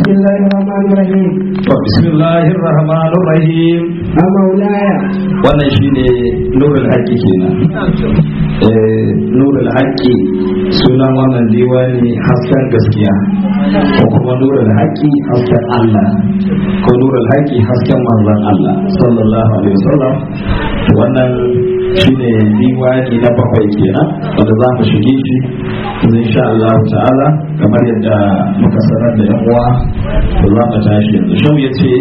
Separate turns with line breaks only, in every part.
بسم الله الرحمن الرحيم
to bismillahir rahmanir rahim
مولاي
wannan shine nurul haqqi kenan eh nurul haqqi sunan wannan diwani hasken gaskiya ko kuma nurul haqqi hasken Allah ko nurul haqqi hasken manzon Allah sallallahu alaihi wasallam to wannan shine diwani na bakwai kenan wanda za mu shige shi insha Allah ta'ala kamar yadda muka sanar da yan uwa to za mu tashi yanzu shau yace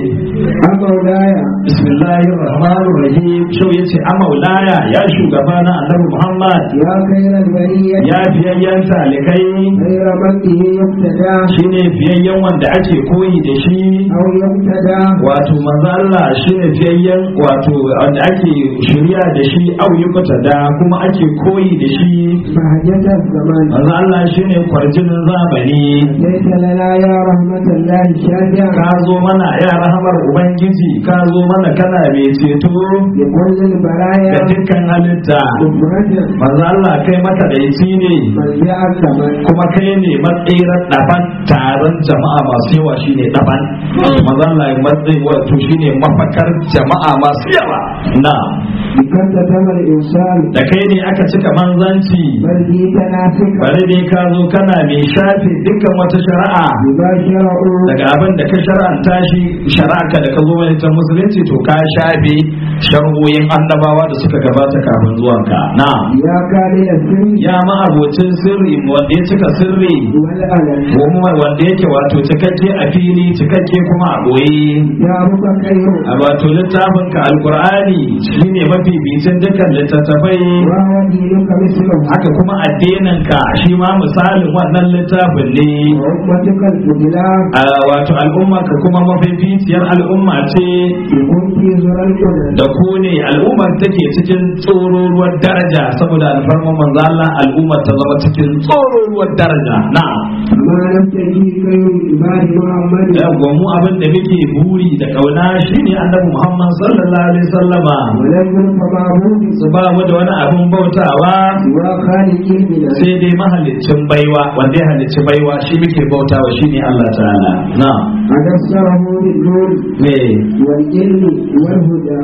مولاي
bismillahir rahmanir rahim shau yace a maulaya ya shugaba na annabi muhammad
يا خير البرية
ya fiyayyen talikai
خير من به يقتدى
shine fiyayyen wanda ake koyi da shi
أو يقتدى
wato manzo Allah shine fiyayyen wato wanda ake shirya da shi au yukuta da kuma ake koyi da shi
بهجة الزمان
manzo Allah shine kwarjinin zamani
ليس لنا يا رحمة الله شافعا
ka zo mana ya rahamar ubangiji ka zo mana kana mai ceto
لكل البرايا
ga dukkan halitta
مفرد
manzo Allah kai maka da ne
مرجع الزمان
kuma kai ne matsirar daban taron jama'a masu yawa shine daban manzo Allah ya matsayi wato shine mafakar jama'a masu yawa na
بكم تم الإنسان
da kai ne aka cika manzanci
بل في تنافك
bari ne ka zo kana mai shafe dukkan wata shari'a
بما شرعوا
daga abin da ka shar'anta shi shari'a da ka zo mai ta musulunci to ka shafe shar'o'in annabawa da suka gabata kafin zuwanka na
يا كامل السر
ya ma abocin sirri wanda ya cika sirri
والألم
kuma wanda yake wato cikakke a fili cikakke kuma a boye
يا رب خير
a wato littafin ka alkur'ani shine mafi bitin dukkan littattafai
وهو دينك مثله
haka kuma addinin ka shi ma misalin wannan littafin ne
وأمتك الفضلاء
a wato al'umma ka kuma mafificiyar al'umma ce
يكون في زر القدر
da ku ne al'ummar take cikin tsororuwar daraja saboda alfarman manzo Allah al'ummar ta zama cikin tsororuwar daraja na'am
ما لم تجي خير عباد محمد
da mu abin da muke buri da kauna shine annabi Muhammad sallallahu alaihi wasallama
ولم يلف معبود
su ba mu da wani abin bautawa
سوى خالق المنى
sai dai mahalicin baiwa wanda ya halicci baiwa shi muke bautawa shine Allah ta'ala na
أدسره بالنور
me
والعلم والهدى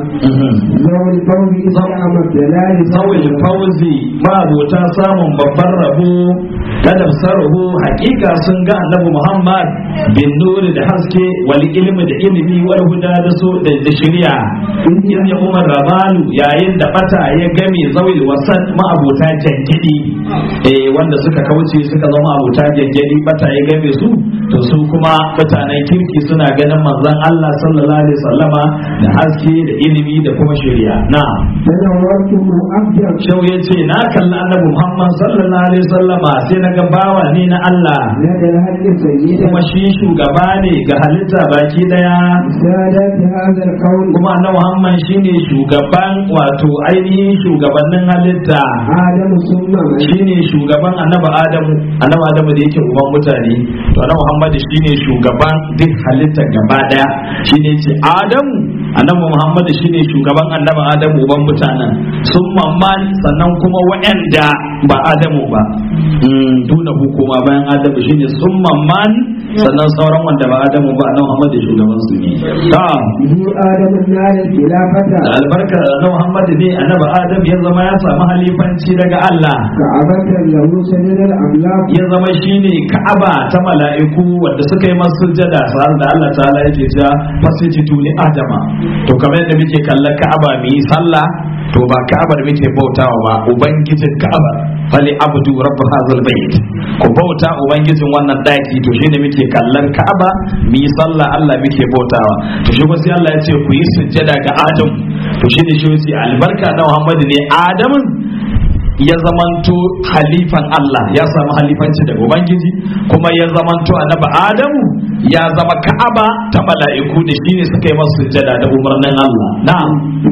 ذو الفوز إسلام الدلال
zawil fauzi ma'abota samun babban rabo kadam sarhu hakika sun ga annabi Muhammad bin nuri da haske wal ilmi da ilimi wal huda da so da da shari'a in ya umar rabalu yayin da bata ya game zawil wasan ma'abota jangidi eh wanda suka kauce suka zama abota jangidi bata ya game su to su kuma mutanen kirki suna ganin manzon Allah sallallahu alaihi wasallama da haske da ilimi da kuma shari'a na'am
تنورته أبجر
Shau ya ce na kalli annabi Muhammad sallallahu alaihi wasallama sai na ga bawa ne na Allah
لدى الهد سيدا
kuma shi shugaba ne ga halitta baki daya
سادة هذا الكون
kuma annabi Muhammad shine shugaban wato ainihin shugabannin halitta
آدم ثم من
shine shugaban annabi Adamu annabi Adamu da yake uban mutane to annabi Muhammad shine shugaban duk halitta gaba daya shine ce Adamu annabi Muhammad shine shugaban annabi Adamu uban mutanen sun mamman sannan kuma waɗanda ba Adamu ba Mm, duna hukuma bayan Adamu shine sun mamman sannan sauran wanda ba Adamu ba annabi Muhammad shugaban su ne ta
به آدم النار الخلافة
da albarkar annabi Muhammad ne annabi Adam ya zama ya samu halifanci daga Allah
كعبة له سجد الأملاك
ya zama shine ka'aba ta mala'iku wanda suka yi masu sujjada sa'ar da Allah ta'ala yake cewa fasijidu li adama to kamar yadda muke kallon ka'aba mu yi sallah to ba ka'abar muke bautawa ba ubangijin ka'aba fali abdu rabb hazal bait ku bauta ubangijin wannan daki to shine muke kallon ka'aba mu yi sallah Allah muke bautawa to shi kuma sai Allah ya ce ku yi sujjada ga Adam to shine shi yace albarka na Muhammad ne Adamun ya zamanto halifan Allah ya samu halifanci daga Ubangiji kuma ya zamanto annabi Adamu ya zama Ka'aba ta mala'iku da shine suka yi masa sujjada da umarnin Allah na'am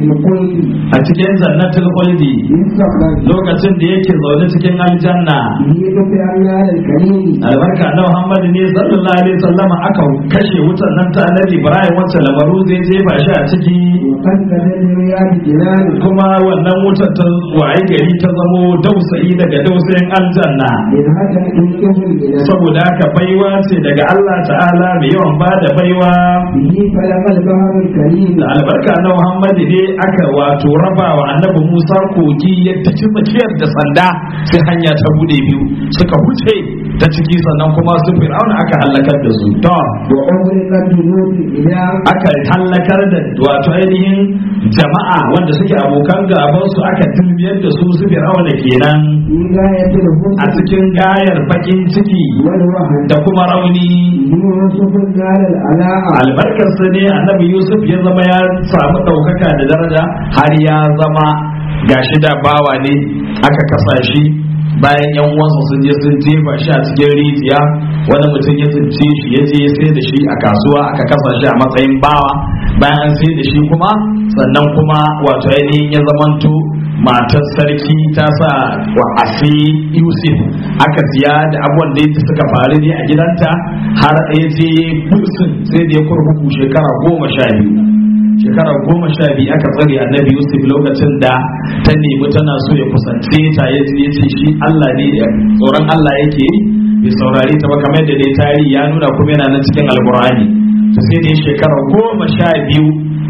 بالقلب
a cikin jannatul khuldi
يستقبل
lokacin da yake zaune cikin aljanna
يدك النار الكريم
albarka na Muhammad ne sallallahu alaihi wasallam aka kashe wutan nan ta Annabi Ibrahim wacce lamaru zai jefa shi a ciki
وقد بدل رياض جنان
kuma wannan wutar ta waye gari ta zamo dausayi daga dausayin aljanna
من هذا الإنكه الجنان
saboda haka baiwa ce daga Allah ta'ala ta'ala mai yawan ba da baiwa
به فلق البحر الكريم
da albarka na Muhammad ne aka wato raba wa annabi Musa kogi yadda ci tsakiyar da sanda sai hanya ta bude biyu suka huce ta ciki sannan kuma su fir'auna aka halakar da su to
وأغرقت جنود الإله
aka halakar da wato ainihin jama'a wanda suke abokan gaban su aka dilmiyar da su su fir'auna kenan
في غاية
a
الحسن
cikin gayar bakin ciki
والوهن
da kuma rauni
يوسف نال العلاء
albarkarsa ne annabi yusuf ya zama ya samu ɗaukaka da daraja har ya zama gashi da bawa ne aka kasa shi bayan yan uwansa sun je sun jefa shi a cikin rijiya wani mutum ya tsince shi ya je ya sai da shi a kasuwa aka kasa shi a matsayin bawa bayan an sai da shi kuma sannan kuma wato ainihin ya zamanto matar sarki ta sa wa asi yusuf aka siya da abubuwan da yadda suka faru ne a gidanta har ya je kursun sai da ya kurkuku shekara goma sha biyu shekara goma sha biyu aka tsare annabi yusuf lokacin da ta nemi tana so ya kusance ta ya ya ce shi allah ne tsoron allah yake yi bai saurari ta ba kamar da dai tarihi ya nuna kuma yana nan cikin alkur'ani to sai da ya shekara goma sha biyu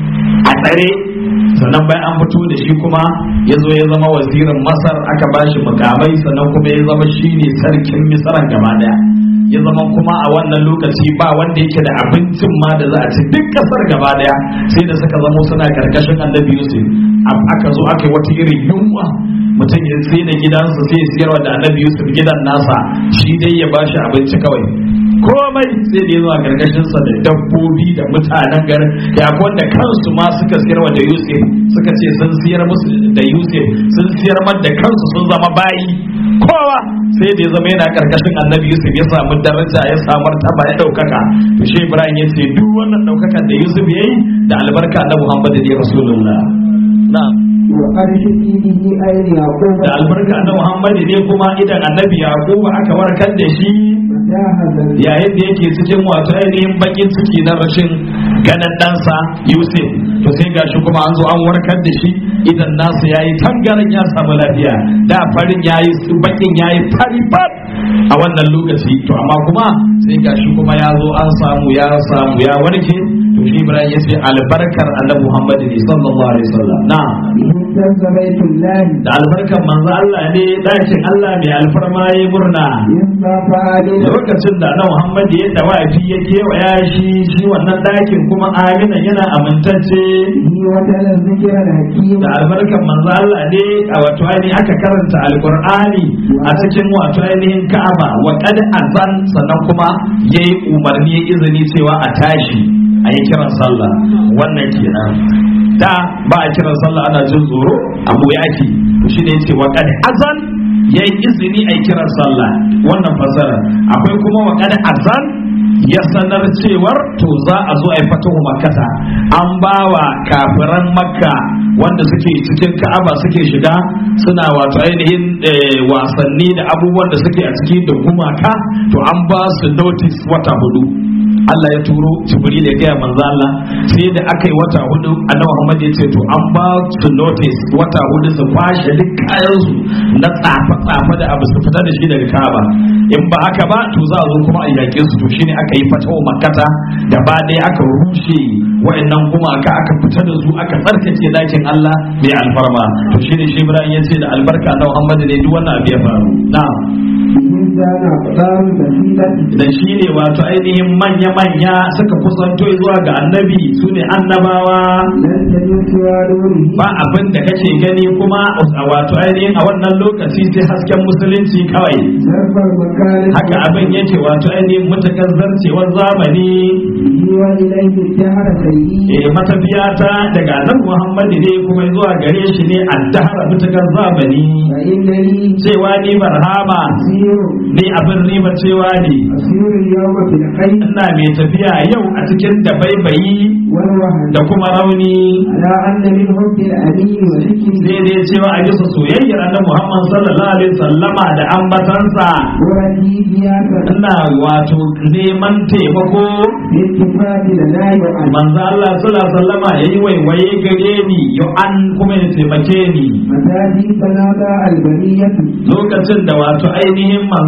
a tsare sannan bayan an fito da shi kuma ya zo ya zama wazirin masar aka ba shi mukamai sannan kuma ya zama shi ne sarkin misaran gaba daya ya zama kuma a wannan lokaci ba wanda yake da abincin ma da za a ci duk kasar gaba daya sai da suka zama suna karkashin annabi yusuf Ab- aka zo aka yi wata irin yunwa mutum ya sai da gidansa sai ya siyarwa da annabi yusuf gidan nasa shi dai ya bashi abinci kawai komai sai da ya zo a karkashinsa da dabbobi da mutanen garin ya akwai wanda kansu ma suka siyarwa da yusuf suka ce sun siyar musu da yusuf sun siyar mar da kansu sun zama bayi kowa sai da ya zama yana karkashin annabi yusuf ya samu daraja ya samu martaba ya daukaka to shi ibrahim ya ce duk wannan daukakan da yusuf ya yi da albarka na muhammadu ne rasulullah na'am
وأرشد به أين يعقوب
da albarka na muhammadu ne kuma idan annabi yaquba aka warkar da shi
متاهة
yayin da yake cikin wato ainihin bakin ciki na rashin ganin ɗansa yusuf to sai gashi kuma an zo an warkar da shi idan nasu yayi tangaran ya samu lafiya da farin yayi bakin yayi fari fat a wannan lokaci to amma kuma sai gashi kuma ya zo an samu ya samu ya warke to shi ibrahim ya ce albarkar annabi muhammad ne sallallahu alaihi wasallam na'am
به اهتز بيت الله
da albarkar manzo Allah ne dakin Allah mai alfarma yayi murna
إذ فعلنا
lokacin da na Muhammad ya dawafi ya kewaya shi shi wannan ɗakin kuma amina yana amintacce
به وتلا الذكر الحكيم
da albarkan manzo Allah ne a wato ainihin aka karanta alqur'ani a cikin wato ainihin Ka'aba wa qad azan sannan kuma yayi umarni ya izini cewa a tashi a yi kiran sallah wannan kenan da ba a kiran sallah ana jin tsoro abu yaki to shine yace wa qad azan yayi izini a yi kiran sallah wannan fasara akwai kuma wa qad azan ya sanar cewar to za a zo a yi fatahu makkata an bawa kafiran makka wanda suke cikin ka'aba suke shiga suna wato ainihin eh, wasanni da abubuwan da suke a ciki da gumaka to an ba su notice wata hudu Allah ya turo Jibril ya gaya manzo Allah sai da aka yi wata hudu Annabi Muhammad ya ce to an ba su notice wata hudu su kwashe duk kayan su na tsafa tsafa da abu su fita da shi daga Kaaba in ba haka ba to za a zo kuma a yaƙe su to shine aka yi fatawa makkata gaba ɗaya aka rushe wa'annan gumaka aka fita da su aka tsarkake dakin Allah mai alfarma to shine shi Ibrahim ya ce da albarka na Muhammad ne duk wannan abu ya faru na'am
به كان أقدام بسيطة
da shi ne wato ainihin manya-manya suka kusanto zuwa ga annabi su ne annabawa
لن تجد سوى نوره
ba abin da kake gani kuma a wato ainihin a wannan lokaci sai hasken musulunci kawai
ظرف المكان
haka abin yake wato ainihin mutakar zarcewar zamani
به وإليه الدهر سيئي
e matafiyata daga annabi muhammadu ne kuma zuwa gare shi ne addahara mutakar zamani
فإنني
cewa ni barhama
أسير
ni abin riba cewa ne
أسير اليوم في الخير
ina mai tafiya yau a cikin dabaibayi
والوهن
da kuma rauni
على أن من حب الأمين وذكره
sai dai cewa a bisa soyayyar annabi Muhammad sallallahu alaihi wasallama da ambatansa
ورثي زيادة
ina wato neman taimako
بالاتفاق لنا يعلم
manzo Allah sallallahu alaihi wasallama yayi waiwaye gare ni yo an kuma ya taimake ni
متى في تنادى البرية
lokacin da wato ainihin manzo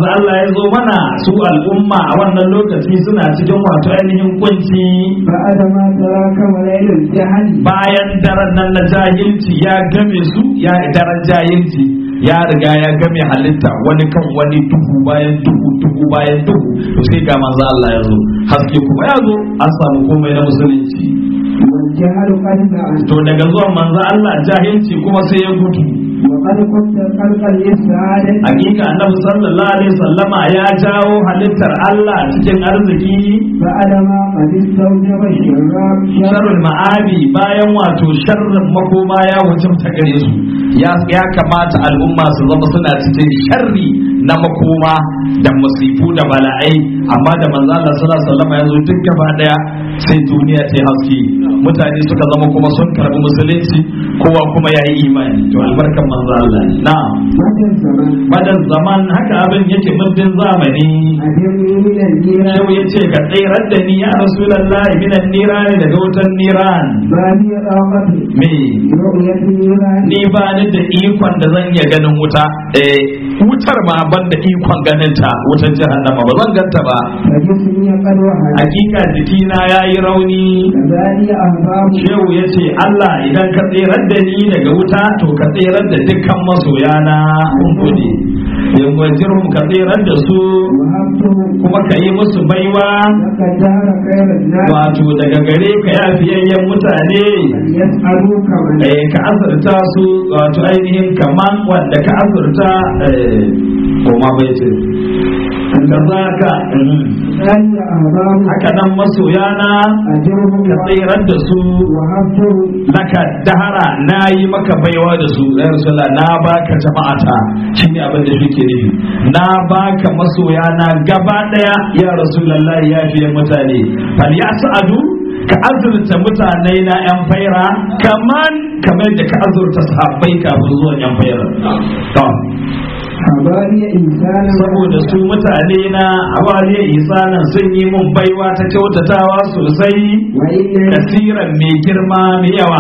manzo Allah ya zo mana su al'umma a wannan lokaci suna cikin wato ainihin kunci
بعد ما تراكم ليل الجهل
bayan daren nan na jahilci ya game su ya daren jahilci ya riga ya game halitta wani kan wani duhu bayan duhu duhu bayan duhu to sai ga manzo Allah ya zo haske kuma ya zo an samu komai na musulunci
والجهل قد زعل
to daga zuwan manzo Allah jahilci kuma sai ya gudu
وقد كنت خلقا للسعادة
hakika annabi sallallahu alaihi wasallama ya jawo halittar Allah cikin arziki
بعد ما قد استوجب الشراب
sharrul ma'abi bayan wato sharrin makoma ya wajabta gare su ya ya kamata al'umma su zama suna cikin sharri na makoma da musifu da bala'ai amma da manzo Allah sallallahu alaihi wasallam ya zo duk gaba daya sai duniya ta yi haske mutane suka zama kuma sun karbi musulunci kowa kuma ya yi imani to albarkan manzo Allah ne na'am
مدى الزمان
madan zaman haka abin yake muddin zamani
أدرني من الجيران
Shehu ya ce ka tsirar da ni ya Rasulallah minan nirani daga wutan niran
ما هي طاقتي
me
رؤية النيران
ni ba ni da ikon da zan iya ganin wuta eh wutar ma ban da ikon ganin ta wutar jahannama ba zan ganta ba
فجسمي قد وهن
hakika jikina yayi rauni
كذلك أهباب
Shehu ya ce Allah idan ka tsirar da ni daga wuta to ka tsirar da dukkan masoyana kun gode in wajirhum ka tsirar da su
وهبته
kuma ka yi musu baiwa
لك الدهر خير الناس
wato daga gare ka ya fiyayyen mutane
يسألوك من
eh, ka azurta su wato ainihin kaman wanda ka azurta eh, koma bai ce ka za ka
ذلك أهباب
haka nan masoyana
أجرهم
ka tsirar da su
وهبته
laka dahara na yi maka baiwa da su ya rasula na baka jama'ata shi ne abin da shi ke nufi na baka masoyana gaba daya ya rasulallah ya fiye mutane fal ya sa'adu ka azurta mutane na yan faira kaman kamar da ka azurta sahabbai kafin zuwan yan faira to
حبالي إنسانا
saboda su mutane na awaliya isanan sun yi mun baiwa ta kyautatawa sosai
وإنني
kasiran mai girma mai yawa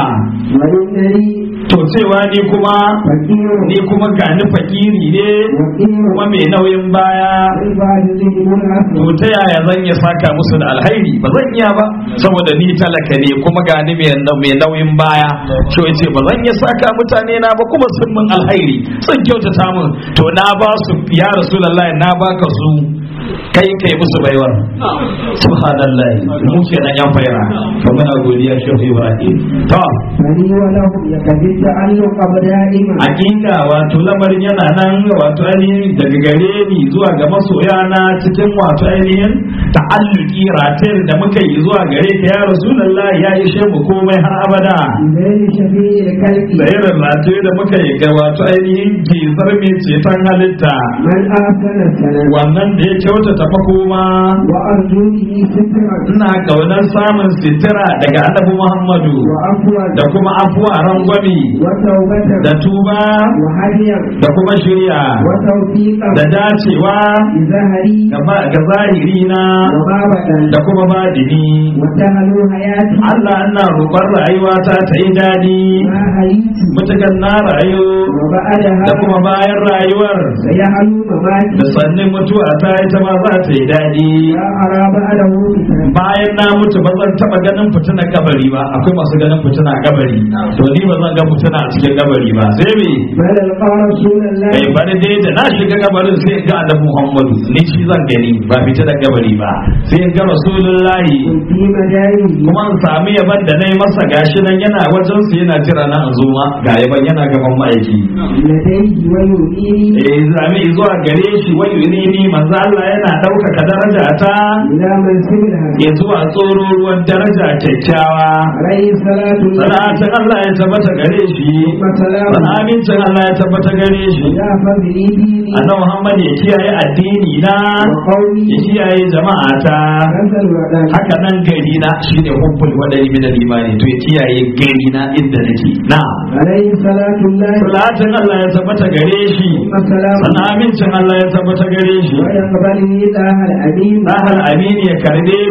وإنني
to cewa ni kuma
فقير
ni kuma gani fakiri ne
وقير
kuma mai nauyin baya
عباد ذهب
to
الأسود
ta yaya zan iya saka musu da alhairi ba zan iya ba saboda ni talaka ne kuma gani mai nau- mai nauyin baya to yace ba zan iya saka mutane na ba kuma sun min alhairi sun kyautata min to na ba su ya rasulullahi na baka su kai kai musu baiwar subhanallahi mu kenan yan faira to muna godiya shehu ibrahim to
فلي ولهم يكفي التعلق دائما
hakika wato lamarin yana nan wato ainihin daga gare ni zuwa ga masoya na cikin wato ainihin ta'alluki ratayar da muka yi zuwa gare ka ya rasulullah ya yi shemu komai har abada
بين شفيع الكلب
da irin rataye da muka yi ga wato ainihin gizar mai ceton halitta
من أحسن السلام
wannan da ya kyautata makoma
وأرجو به سترا
ina kaunar samun sitira daga annabi muhammadu
وعفوا
da kuma afuwa rangwami
وتوبة
da tuba
وهديا
da kuma shirya
وتوفيقا
da dacewa
بزهري
gaba ga zahiri na
وما بدل
da kuma badini
وسهلوا حياتي
Allah ina roƙon rayuwata ta yi daɗi
ما هيت
mutukan na rayu
وبعدها
da kuma bayan rayuwar
سيحلو مماتي
da sannin mutuwa ta ita ma za ta yi daɗi
لا أرى بعده فتنة
bayan na mutu ba zan taɓa ganin fitina kabari ba akwai masu ganin fitina kabari to ni ba zan ga fitina a cikin kabari ba sai me
بل ألقى رسول الله
kai bari dai da na shiga kabarin sai in ga annabi Muhammadu ni shi zan gani ba fitina kabari ba sai in ga rasulullahi
في مجاله
kuma in sami yaban da na yi masa gashi nan yana wajen su yana jira na in zo ma ga yaban yana gaban ma'aiki
لديه ويؤيني
eh zami zuwa gare shi wayu ne ni manzo Allah yana ɗaukaka daraja ta
إلى منسب الهدي
ya zuwa tsoro ruwan daraja kyakkyawa
عليه الصلاة والسلام
salatin Allah ya tabbata gare shi
وسلام
sana amincin Allah ya tabbata gare shi
إلى فضل ديني
annabi Muhammad ya kiyaye addini na
وقومي
ya kiyaye jama'a ta
كسل ودان
haka nan gari na shine hubbul wadari min al-imani to ya kiyaye gari na inda nake na
عليه صلاة الله
salatin Allah ya tabbata gare shi
وسلام
sana amincin Allah ya tabbata gare shi
ويقبلني الله الأمين
Sahal Aminu ya karbe ni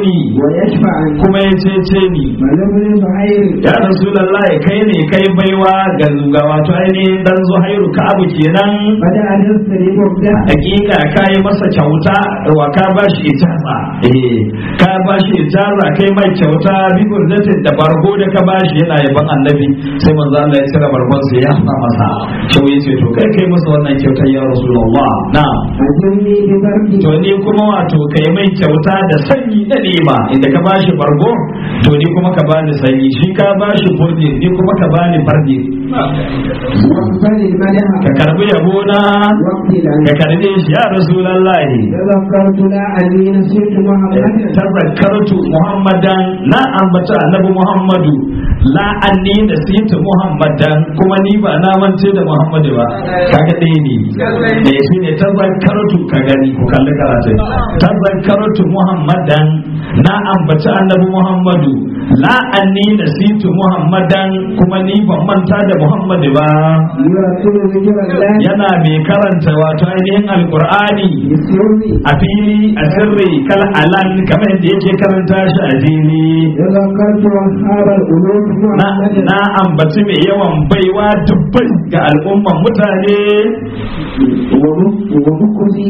ويشفع
kuma ya cece ni
فلابن زهير
ya rasulallah kai ne kai baiwa ga ga wato ainihin dan zuhairu ka abu kenan
بدأ يستريب وابدأ
hakika ka yi masa kyauta wa ka ba shi ijaza eh ka ba shi ijaza kai mai kyauta bi burdatin da bargo da ka ba shi yana yaban annabi sai manzo Allah ya cire bargon sai ya sa masa shau yace to kai kai masa wannan kyautar ya rasulullah na
أجرني ببرد
to ni kuma wato kai mai kyauta da sanyi da nema inda ka ba shi bargo to ni kuma ka bani sanyi shi ka ba shi burdi ni kuma ka bani bardi
واقبل المدح
ka karbi yabo na
واقتل
ka karbe shi ya rasulullahi
تذكرت لا أني نسيت محمدا
tazakkartu muhammadan na ambata annabi muhammadu la anni nasitu muhammadan kuma ni ba na mance da muhammadu ba kaga ɗaya ne eh shine tazakkartu ka gani ku kalli karatu tazakkartu muhammadan na ambata annabi muhammadu la anni nasitu muhammadan kuma ni ban manta da muhammadu ba
يرتل ذكر الله
yana mai karanta wato ainihin alqur'ani
بالسر
a fili a sirri kal alan kamar yadda yake karanta shi a fili
تذكرت أصحاب القلوب
na,
محمدا
na ambaci mai yawan baiwa dubbai ga al'umman mutane
وبكري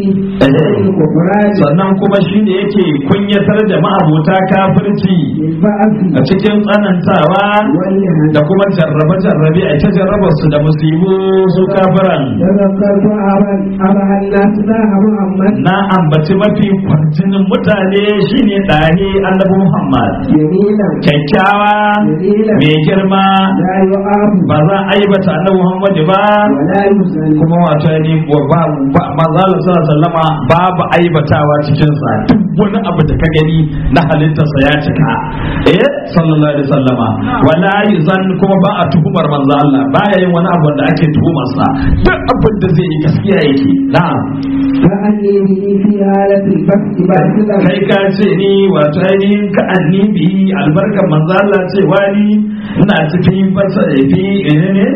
الكفران
sannan kuma shi ne yake kunyatar da ma'abota kafirci
بالبعث
a cikin tsanantawa
والإهانة
da kuma jarrabe-jarrabe a ta jarraba su da musibu su kafiran
تذكرت أبا أبا الناس الله محمد
na ambaci mafi kwarjinin mutane shine ɗahe annabi muhammad
جميلا
kyakkyawa
جميلا
mai girma
لا يعاب
ba za a aibata annabi Muhammad ba
ولا يسأل
kuma wato ne ba ba manzo Allah sallallahu alaihi wasallama babu aibatawa cikin sa duk wani abu da ka gani na halittarsa ya cika eh sallallahu alaihi wasallama wala yuzan kuma ba a tuhumar manzo Allah baya yin wani abu da ake tuhumar sa duk abin da zai yi gaskiya yake na'am
كأني به في حالة البحث بعد
kai ka ce ni wato ainihin ka annibi albarkar manzo Allah ce wani ina cikin basa fi ne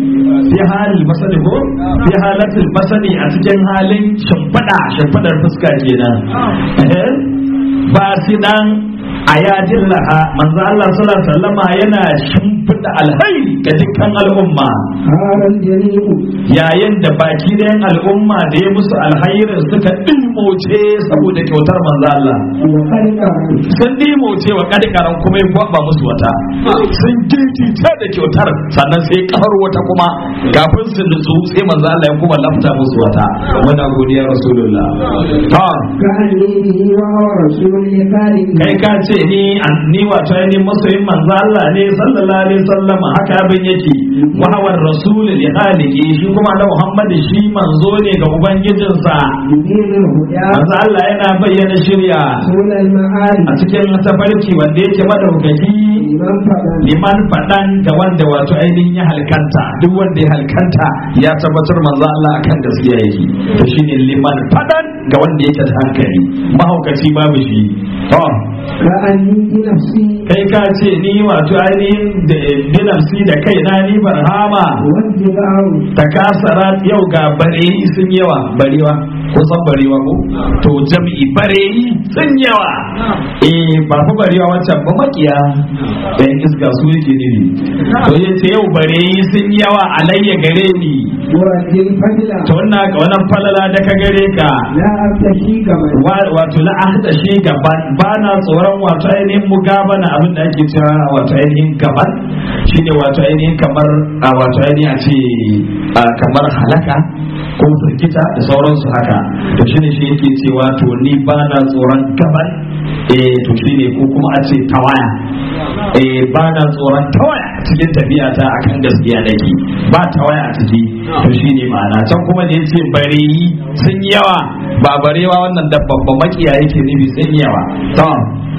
fi hali basali ko fi halatul basali a cikin halin shimfiɗa shimfiɗar fuska kenan Eh, ba shi dan a yajin laha manzo Allah sallallahu alaihi wasallama yana shimfiɗa alhairi ga dukkan al'umma
هذا الجريء
yayin da baki ɗayan al'umma da ya musu alhairin suka ɗimoce saboda kyautar manzo Allah
وقد قال
sun ɗimoce wa ƙadƙaran kuma ya gwaba musu wata sun girgice da kyautar sannan sai ƙahar wata kuma kafin su nutsu sai manzo Allah ya kuma lafta musu wata muna godiya rasulullah ta
كأني به وهو رسول لخالق
kai ka ce ni an ni wato ni masoyin manzo Allah ne sallallahu alaihi wasallam haka abin yake wa hawa rasul li khaliqi shi kuma da Muhammad shi manzo ne ga ubangijinsa
يدين الهدى
manzo Allah yana bayyana shirya
رسول المعارف
a cikin tafarki wanda yake madaukaki
لمن فضل
liman faɗan ga wanda wato ainihin ya halkanta duk wanda ya halkanta ya tabbatar manzo Allah akan gaskiya yake to shine liman faɗan ga wanda yake da hankali mahaukaci babu shi to
كأني بنفسي
kai ka ce ni wato ainihin da binafsi da kaina ni barhama
والجبار
ta kasara yau ga bareyi sun yawa barewa ko san barewa ko to jami'i bareyi sun yawa eh ba fa barewa wancan ba makiya dan iska su yake ne to yace yau bareyi sun yawa alayya gare ni
ورد الفضل
to wannan ga wannan falala da ka gare ka
لا أبتشي كما
wa- wato la ahda shi gaban ba na tsoron wato ainihin mugabana abin da ake cewa wato ainihin gaban shine wato ainihin kamar a wato ainihin a ce a kamar halaka ko firgita da sauransu haka to shine shi yake cewa to ni ba na tsoron gaban eh to shine ko kuma a ce tawaya eh ba na tsoron tawaya a cikin tafiya ta akan gaskiya nake ba tawaya a ciki to shine ma'ana can kuma da yace bareyi sun yawa ba barewa wannan dabban ba makiya yake nufi sun yawa to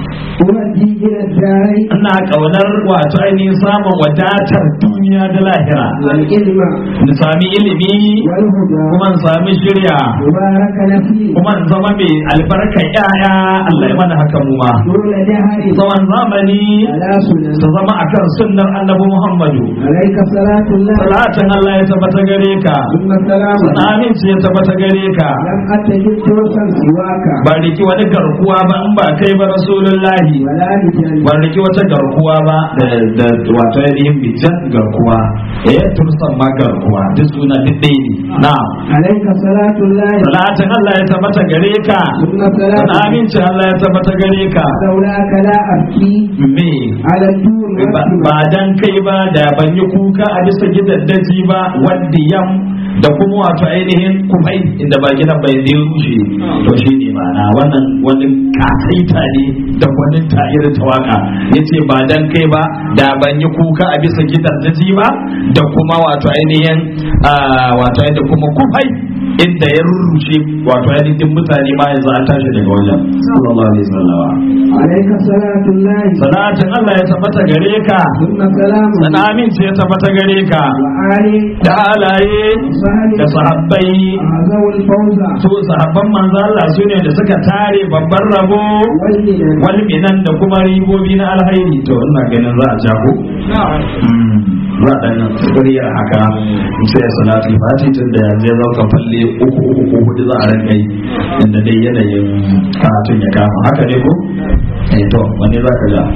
ودي إلى الدار
ina kaunar wato ainihin samun wadatar duniya da lahira
والعلم
in sami ilimi
والهدى
kuma in sami shirya
مبارك نفسي
kuma in zama mai albarkar yaya Allah ya mana haka mu ma
طول دهري
tsawon zamani
على سنن
su zama akan sunnar annabi Muhammadu
عليك صلاة الله
salatin Allah ya tabbata gare ka
ثم السلام
sana aminci ya tabbata gare ka
لم أتجد توسا سواك
ba riki wani garkuwa ba in ba kai ba rasulullahi ilahi
ولا بجن
ban riki wata garkuwa ba da da wato ainihin bijan garkuwa eh tursan ma garkuwa duk suna duk ɗaya ne na'am
عليك صلاة الله
salatin Allah ya tabbata gare ka
ثم
sana
صلاة
amincin Allah ya tabbata gare ka
لولاك لا أبكي
me
على الدور
ba
والسماء
ba dan kai ba da ban yi kuka a bisa gidaddaji ba wadda yam da kuma wato ainihin kufai inda ba gidan bai zai rushe to shi ne ma'ana wannan wani kasaita ne da wani tayar tawaka yace ba dan kai ba da ban yi kuka a bisa gidaddaji ba da kuma wato ainihin ah, wato ainihin kuma kufai inda ya rurrushe wato ainihin mutane ma yanzu an tashi daga wajen sallallahu alaihi wasallam
عليك صلاة الله
salatin Allah ya tabbata gare ka
ثم سلام
sana amince ya tabbata gare ka
وآل
da halaye da sahabbai
أعزوا الفوز
su sahabban manzo Allah su ne da suka tare babban rabo
والمنن
walminan da kuma ribobi na alhairi to ina ganin za a jago za a dan kuriyar haka sai salatu fati tun da yanzu ya zauka falle uku uku ko hudu za a rinka yi inda dai yanayin karatun ya kama haka ne ko eh to wani za ka ga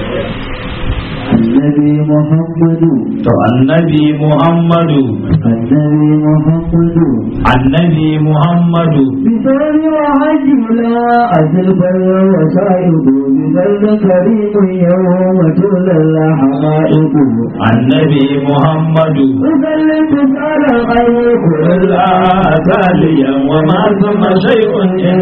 النبي محمد
to annabi muhammadu
النبي محمد
annabi muhammadu
بثور وحج لا أزل بر وسائد ببر كريم يوم تولى الحقائق
annabi muhammadu
وسلم على غيرك
إلا تاليا وما ثم شيء إن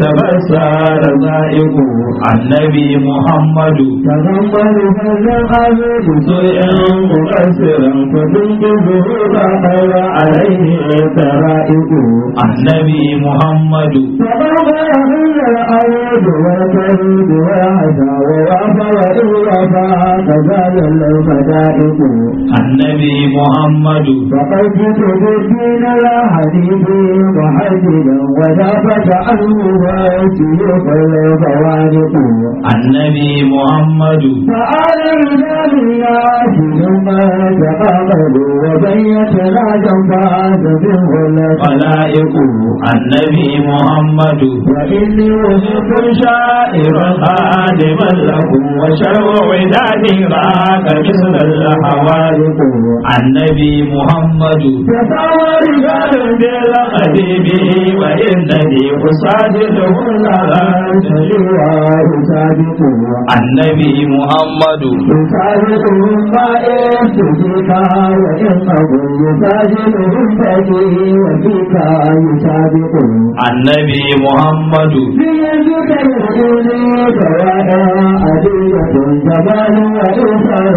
تبصر ذائق النبي محمد
تغمر هذا الأرض
سوء مقصرا فتنقذه فقر عليه ترائق النبي محمد
تغمر هذا الأرض والكرد وعسى ووفى وإوفى كزال المدائق
النبي محمد
فقد جئت بالدين لا حديث محددا ودافت عنه وسيوف الفوارق
النبي محمد
فآل رجال الناس ثم تقابلوا وبيت لا جنبات منه
خلائق النبي محمد
وإني وجدت
شائرا خادما لكم وشر وداد راك مثل الحوادث النبي محمد
تساوى رجال
بالقديم وإنني أصادقه لها
سجواه سابق
النبي محمد
يساعدهم طائف فيك وإنه يساعدهم فيه وفيك يسابق
النبي محمد
بيدك يقولي سواء أدية جبال وإنسان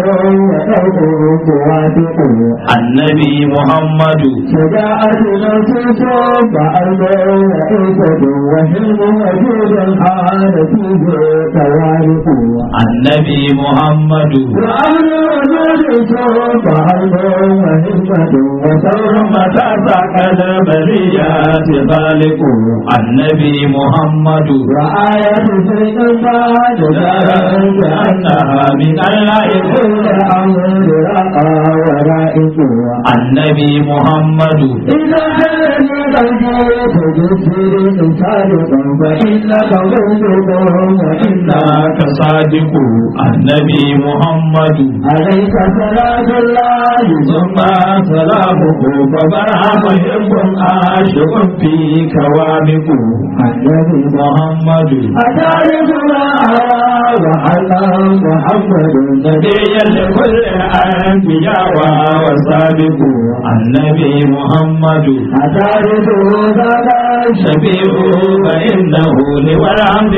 وأرض واثق
النبي محمد
شجاعة نفس فأرض وإنسة وحلم وجود حال فيه توارق
النبي محمد
وأمر وجود فأرض وهمة وثور
متى سكن البريات خالق النبي محمد
وآية فرق بعد
دارا كأنها من الله
كل أمر رقى ورائق
النبي محمد
إذا الذي قلبي تجسر صادقا فإنك مصدق وإنا
إنك صادق النبي محمد
عليك صلاة الله
ثم سلامه فبرع محب عاشق فيك وامق
النبي
محمد
أتعرف ما أرى وحلا محمد
نبيا لكل الأنبياء وسابق النبي محمد
أتعرف ذاك
شفيع فإنه لوى العبد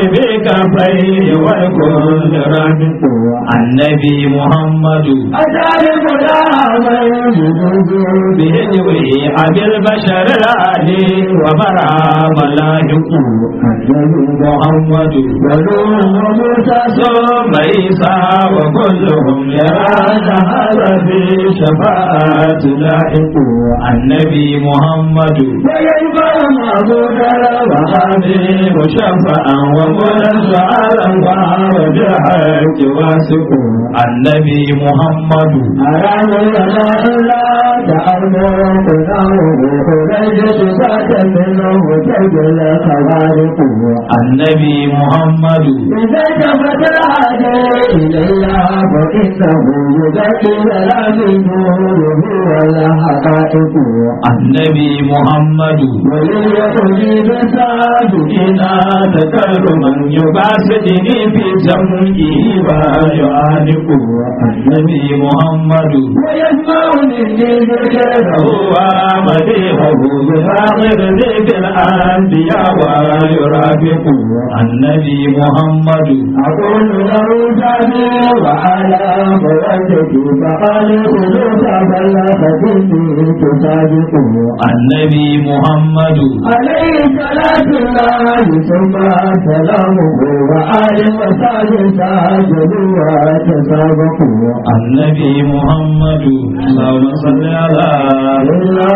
بكفيه والكل رابط النبي محمد
أتعرف لا من يجوز
بهجوه أبي البشر العلي وبرع ملاهق
النبي
محمد
ونور وموسى
ثم عيسى وكلهم يرى هذا في شفاعة لاحق
الخالق
annabi muhammadu
ويشفع معبودا وحبيب شفعا ومنزعا وعرج الحق واسق
annabi muhammadu
أرام لنا إلا تأمر قدامه خرجت ذات منه تجل خوارق
annabi muhammadu
إذا كفت الحاجة إليها فإنه يذكر لا بدونه ولا حقائق
annabi muhammadu
وليقضي بساجدين تكرما يباسدني في جمعه ويعانق
annabi muhammadu
ويسمعني ذكره ومديحه بآخر ذكر الأنبياء ويرافق
annabi muhammadu
أقول له جابي وعلى مودتي فقال خذوك فلفتني تصادق
annabi muhammadu
عليه صلاة الله ثم سلامه وآل وصحبه ساجدوا وتسابقوا
annabi muhammadu allahumma salli ala
إلا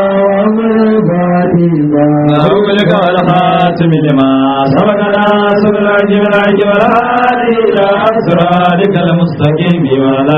ومن
رسولك والخاتم لما سبقنا سبل الجبل والهادي الى اسرارك المستقيم ولا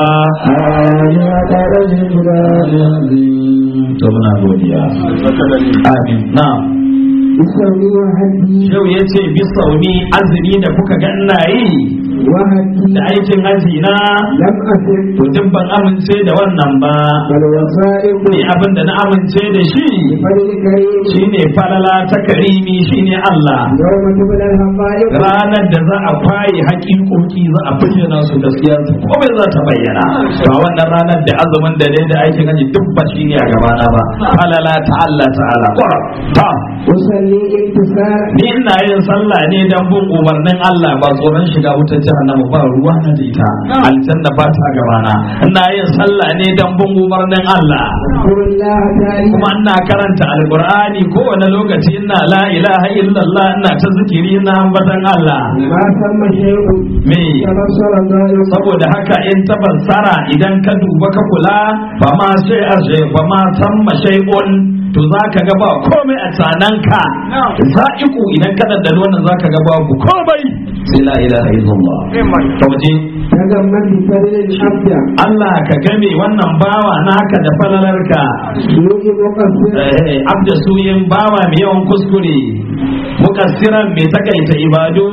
to muna godiya amin na'am
بسوي وهدي
yau ya ce bisauni azumi da kuka ga ina yi
وهدي
da aikin haji na
لم أسر
to duk ban amince da wannan ba
بل وسائق
ni abin da na amince da shi
بفضل كريم
shine falala ta karimi shine Allah
يوم تبلى الحقائق
ranar da za a kwaye haƙiƙoƙi za a bayyana su gaskiya su komai za ta bayyana ba wannan ranar da azumin da dai da aikin haji duk ba shine a gabana ba falala ta Allah ta'ala Ƙwarar. ta
أصلي امتثال
ni ina yin sallah ne dan bin umarnin Allah ba tsoron shiga wutar jahannama ba ruwa na da ita aljanna ba ta gabana ina yin sallah ne dan bin umarnin Allah
اذكر الله تعالى
kuma ina karanta alqur'ani kowane lokaci ina la ilaha illallah ina ta zikiri ina ambatan Allah
ما ثم شيء
me
تبصر ظاهر
saboda haka in tabassara idan ka duba ka kula fa ma sai a fa ma samma shay'un to zaka ga ba komai a tsananka za'iku idan ka daddalo wannan zaka ga babu komai sai la ilaha illallah to je
تجمد بفضل الحمد
Allah ka game wannan bawa naka da falalarka
يوجي مقصر
eh abda suyin bawa mai yawan kuskure mukassiran mai takaita ibadu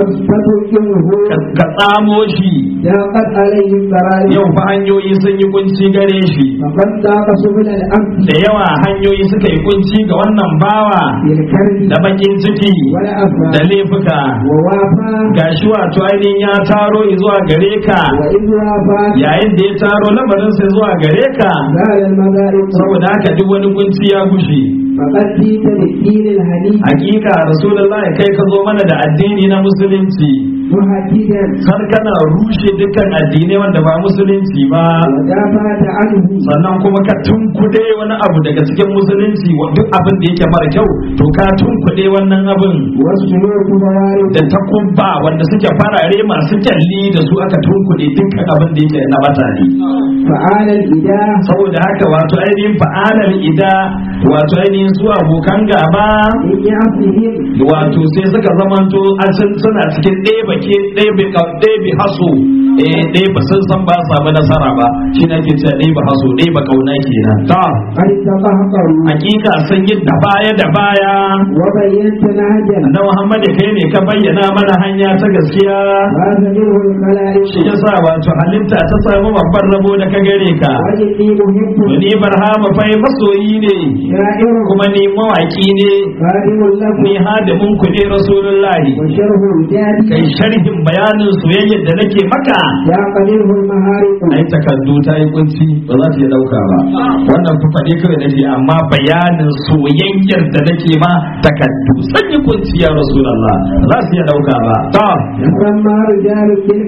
فتركمه
ka- ka tsamo shi
ضاقت عليه الضرائب
yau fa hanyoyi sun yi kunci gare shi
فقد ضاق سبل الأمن
da yawa hanyoyi suka yi kunci ga wannan bawa
بالكرب
da bakin ciki da
والأفى
laifuka
ووافى
gashi wato ainihin ya taro zuwa gare ka
وإذ وافى
yayin da ya taro lamarinsa zuwa gare ka
زال المذائق
saboda haka duk wani kunci ya gushe
فقد جئت بالدين الحنيف
hakika rasulullah kai ka zo mana da addini na musulunci
محددا
har kana rushe dukkan addinai wanda ba musulunci ba
ودافعت عنه
sannan kuma ka tunkuɗe wani abu daga cikin musulunci wa duk abin da yake mara kyau to ka tunkuɗe wannan abin
والسلوك موارد
da takubba wanda suke farare masu kyalli da su aka tunkuɗe dukkan abin da yake na batane
فعال الإله
saboda haka wato ainihin fa'alar ida wato ainihin su abokan gaba
من يعصهم
wato sai suka zamanto an san suna cikin ɗebe ke ɗebe ka- ɗebe haso eh ɗebe sun san ba su samu nasara ba shi na ke cewa ɗebe haso ɗebe kauna kenan ta
قد تقهقروا
hakika sun yi da baya da baya
وبينت نهجا
na Muhammad kai ne ka bayyana mana hanya ta gaskiya
فاز منه الخلائق
shi yasa wato halitta ta samu babban rabo da ka gare ka
وإني محب
ni barhama fai masoyi ne
شاعر
kuma ni mawaki ne
خادم لكم
ni hadimin ku ne rasulullahi
وشره الجادي
kai sharhin bayanin soyayyar da nake maka
يا قليل المهارق
ai takardu ta yi kunci ba za ta iya dauka ba wannan fa faɗe kawai nake amma bayanin soyayyar da nake ma takardu sun yi kunci ya rasulullah ba za su iya dauka ba to
يسمى رجال بالكتيب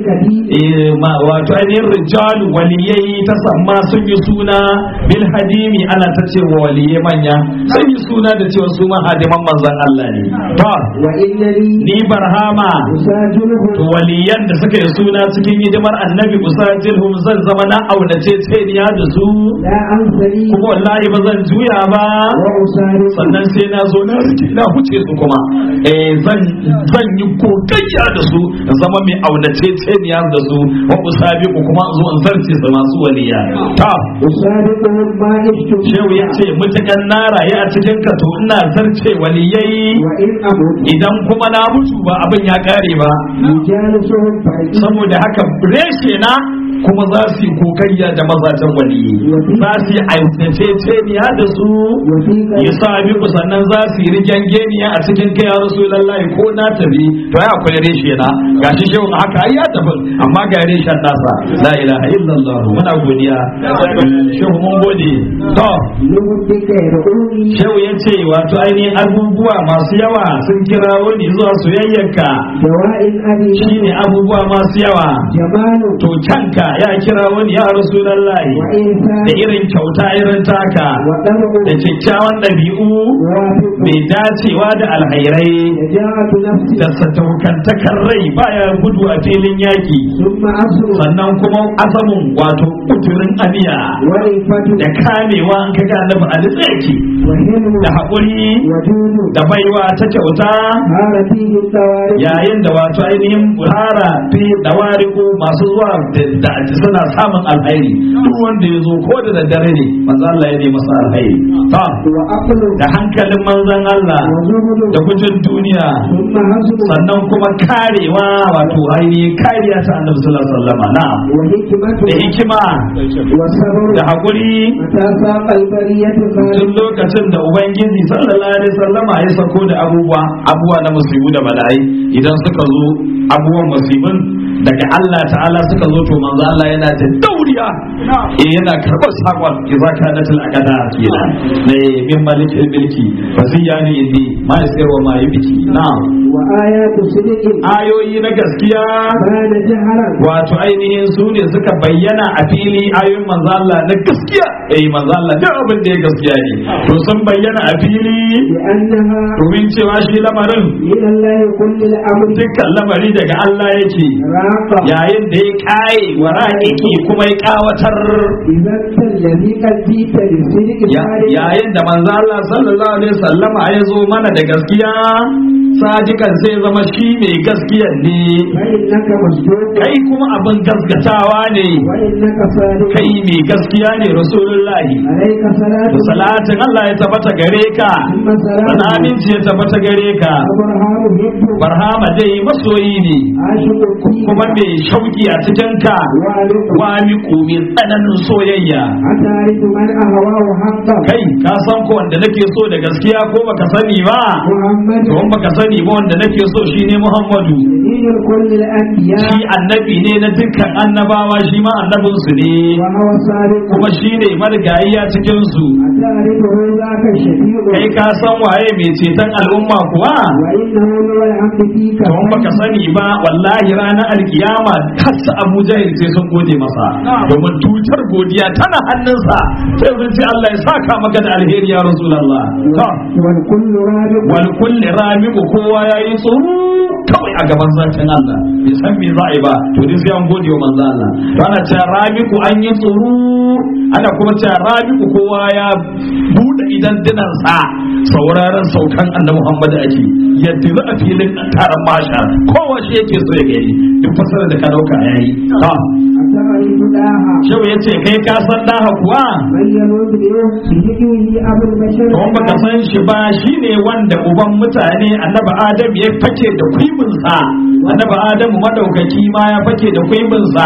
eh, ma wato ainihin rijalu waliyai ta samma sun yi suna bil hadimi ana ta ce wa waliyai manya sun yi suna da cewa su ma hadiman manzon Allah ne to
وإنني
ni barhama
أساجله
to waliyan da suka yi suna cikin hidimar annabi usajilhum zan zama na aunace tseniya da su
لا أنسني
kuma wallahi ba zan juya ba
وأسارق
sannan sai na zo na rike na huce su kuma eh zan zan yi kokayya da su in zama mai aunace tseniya da su wa usabiqu kuma in zo in zarce su masu waliya ta
أسارقهم ما عشت
shehu ya ce mutukan na raye a cikin ka to ina zarce waliyai
وإن أمت
idan kuma na mutu ba abin ya kare ba
يجالسهم فإن
saboda haka reshe na kuma za su yi kokayya da mazajen waliyi za su yi aitaceceniya da su
وفيك
ya sami ku sannan za su yi rigen geniya a cikin kai ya rasu lallai ko na tafi to ya akwai reshe na gashi shehu haka ai ya tafi amma ga reshen nasa la ilaha illallah muna godiya shehu mun gode to
لمدك يدعوني
shehu ya ce wato ainihin abubuwa masu yawa sun kirawo ni zuwa soyayyarka
دواء أبي
shine abubuwa masu yawa
جمال
to canka ya kira wani ya rasulallahi da
وإنسان
irin kyauta irin taka
وطلب
da kyakkyawan ɗabi'u
وافق
mai dacewa da alhairai
شجاعة نفس
da sadaukantakar rai baya gudu a filin yaki
ثم أصل
sannan kuma azamin wato kuturin aniya
ورفة
da kamewa an kaga annabi a yake
وحلم
da haƙuri
وجود
da baiwa ta kyauta
هار فيه التوارث
yayin da wato ainihin buhara fi dawariku masu zuwa da da suna samun alhairi duk wanda ya zo ko da daddare ne manzo Allah ya ne masa alhairi ta
وعقل
da hankalin manzon Allah
وزهد
da gujin duniya
ثم حسب
sannan kuma karewa wato ainihin kariya ta annabi sallallahu alaihi wasallam na'am
وحكمة
da hikima
وصبر
da hakuri
متى ساق البرية
tun
خالد
lokacin da ubangiji sallallahu alaihi wasallama ya sako da abubuwa abubuwa na musibu da bala'ai idan suka zo abubuwan musibin daga Allah ta'ala suka zo to manzo Allah yana da dauriya eh yana karɓar sakon idza kanatil aqada kenan ne min malikil milki fasiyani inni ma yasiru wa ma yubki na'am
وآيات صدق
ayoyi na gaskiya
بان جهرا
wato ainihin su ne suka bayyana a fili ayoyin manzo Allah na gaskiya eh manzo Allah duk abin da ya gaskiya ne to sun bayyana a fili
لأنها
domin cewa shi lamarin
من الله كل الأمر
dukkan lamari daga Allah yake
راقة
yayin da ya kaye wa ra'iki kuma ya kawatar
إذا أنت الذي قد جئت للصدق
Ya-
صادقا
yayin da manzo Allah sallallahu alaihi wasallam ya zo mana da gaskiya sadikan sai zama shi mai gaskiya ne
فإنك مصدوق
kai kuma abin gaskatawa ne
وإنك صادق
kai mai gaskiya ne rasulullahi
عليك صلاة
da salatin Allah ya tabbata gare ka
ثم سلام
sana aminci ya tabbata gare ka
أبرهام يبدو
barhama dai masoyi ne
عاشق فيه
kuma mai shauki a cikin ka
وعلق
wami mai tsananin soyayya
أتعرف من أهواه حقا
kai ka san ko wanda nake so da gaskiya ko baka sani ba
محمد
to in baka sani ba wanda nake so shine Muhammadu
دين كل الأنبياء
shi annabi ne na dukkan annabawa shi ma annabin su ne
وهو صادق
kuma shine marigayiya cikin su
أتعرفه ذاك الشفيع
kai ka san waye mai ceton al'umma kuwa
وإنه هو الحمد فيك
to in baka sani ba wallahi ranar alkiyama kasa Abu Jahil sai sun gode masa domin tutar godiya tana hannunsa sai sun ce Allah ya saka maka da alheri ya Rasulullah to
والكل رابط
wal kulli ramiqu kowa yayi tsoro kawai a gaban zatin Allah bai san me za a yi ba to dai sai an gode wa manzo Allah to ana cewa ramiqu an yi tsoro ana kuma cewa ramiqu kowa ya bude idan dinan sa sauraron saukan annabi Muhammad ake yadda za a filin taron mashar kowa shi yake so ya gani duk fasara da ka dauka yayi ha
أتعرف داها
shehu yace kai ka san daha kuwa
من يموت بهديه أبو البشر
don baka san shi ba shine wanda uban mutane annabi adam ya fake da kuibinsa annabi adamu madaukaki ma ya fake da kuibinsa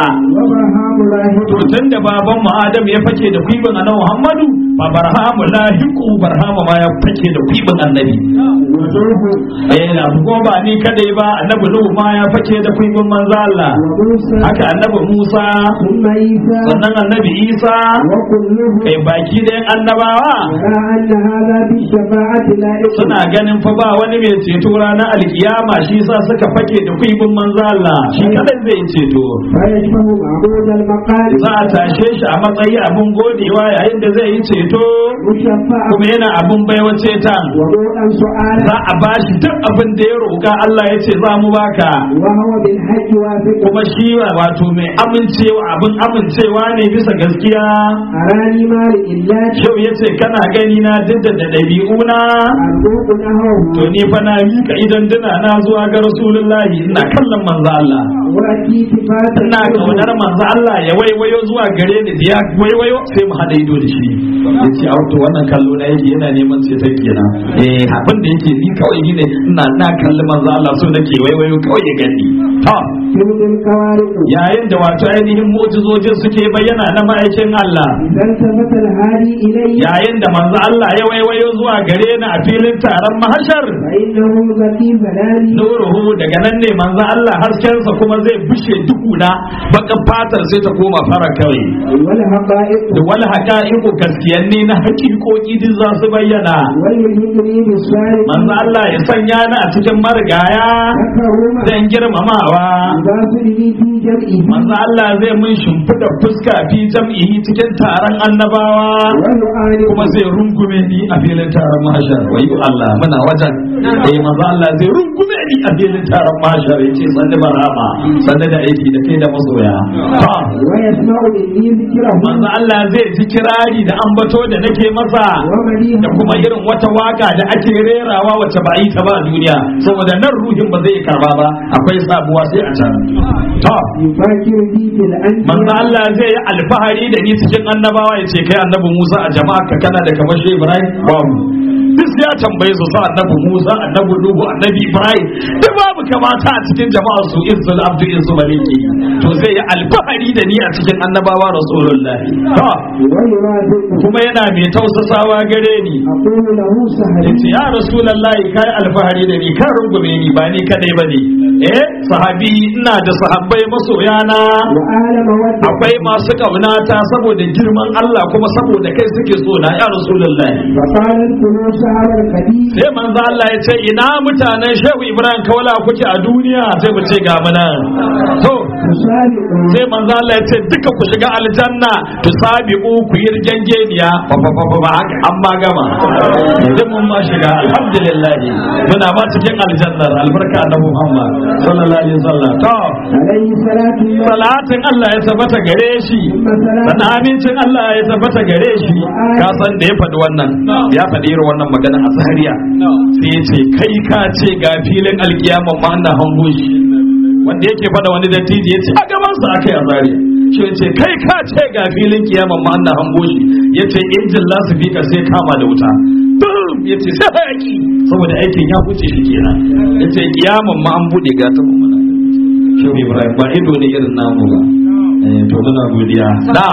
وبرهام لاهق
to tun da baban mu Adam ya fake da kwibin annabi Muhammadu fa barhamu lahiqu barhama ma ya fake da kwibin annabi
ونوح
eh na ko ba ni kadai ba annabi Nuhu ma ya fake da kwibin manzo Allah
وموسى
haka annabi Musa
ثم عيسى
sannan annabi Isa
وكلهم
kai baki da annabawa
يرى أن هذا بالشفاعة لائق
suna ganin fa ba wani mai ceto ranar alkiyama shi sa suka fake da kwibin manzo Allah shi kadai zai ceto
فيشبه معبود المقال
za a tashe shi a matsayi abin godewa yayin da zai yi ceto
مشفع
kuma yana abin baiwa cetan
وضوءا سؤالا
za a bashi duk abin da ya roƙa Allah ya ce za mu baka
وهو بالحج واثق
kuma shi wato mai amincewa abin amincewa ne bisa gaskiya
أراني مال إلا
yau ya ce kana gani na duk da ɗabi'una
أرجوك نهره
to ni fa na mika idan dina na zuwa ga rasulullahi ina kallon manzo Allah
وأتي صفات
ina kaunar manzo Allah ya waiwayo zuwa gare ni da ya waiwayo sai mu hada ido da shi yace a to wannan kallo na yake yana neman ceton kenan eh abin da yake ni kawai ni ne ina na kalli manzo Allah so nake waiwayo kawai ya gani to
تلك الكوارث
yayin da wato ainihin mu'jizojin suke bayyana na ma'aikin Allah
إذا التفت الهادي إلي
yayin da manzo Allah ya waiwayo zuwa gare ni a filin taron mahashar
فإنه ذكي ظلالي
nuruhu daga nan ne manzo Allah haskensa kuma zai bushe dukuna bakan fatar sai ta koma fara kawai
والحقائق
da wal haqa'iqu gaskiyanne na haƙiƙoƙi duk za su bayyana
والملهمني بالصالح
manzo Allah ya sanya ni a cikin marigaya
تكرم
zan girmamawa
باسله في جمعه
manzo Allah zai mun shimfida fuska fi jam'ihi cikin taron annabawa
ويعاني
kuma zai rungume ni a filin taron mahashar wayo Allah muna wajen eh manzo Allah zai rungume ni a filin taron mahashar yace sanni barama sanni da aiki da kai da masoya to
ويسمع مني ذكره
manzo Allah zai ji kirari da ambato da nake masa
ومديحه
da kuma irin wata waka da ake rerawa wacce ba a yi ta ba a duniya saboda nan ruhin ba zai karba ba akwai sabuwa sai a can to
يفكر بي في
manzo
الأنبياء
Allah zai yi alfahari da ni cikin annabawa ya ce kai annabi Musa a jama'a ka kana da kamar shi Ibrahim babu duk ya tambaye su sa annabi Musa annabi Nuhu annabi Ibrahim duk babu kamata a cikin jama'a su izzul abdu izzul maliki to zai yi alfahari da ni a cikin annabawa rasulullahi to
ويرافقه
kuma yana mai tausasawa gare ni
أقول له سهل
yace ya rasulullahi kai alfahari da ni kan rungume ni ba ni kadai bane eh sahabi ina da sahabbai masoyana
وأهل مودة
akwai masu kaunata saboda girman Allah kuma saboda kai suke so na ya rasulullahi
فقال الكلو شعر القديم
sai manzo Allah ya ce ina mutanen Shehu Ibrahim Kaula kuke a duniya sai mu ce ga muna to
تسابق
sai manzo Allah ya ce duka ku shiga aljanna tusabiqu ku yi rigengeniya fa fa fa fa haka an ma gama idan mun ma shiga alhamdulillah muna ba cikin aljannar albarka annabi Muhammad sallallahu alaihi wasallam to
عليه الصلاة والسلام
salatin Allah ya tabbata gare shi
ثم سلام
sannan amincin Allah ya tabbata gare shi ka san da ya faɗi wannan ya faɗi irin wannan magana a zahariya sai ya ce kai ka ce ga filin alkiyama ma ana hango shi wanda yake faɗa wani dattijo ya ce a gaban sa akai a zahariya shi ya ce kai ka ce ga filin kiyama ma ana hango shi ya ce injin lasifika sai kama da wuta Bum! ya ce sai hayaki saboda aikin ya huce shi kenan ya ce kiyaman ma an buɗe ga ta mu shehu ibrahim ba ido ne irin namu ba Eh, to muna godiya da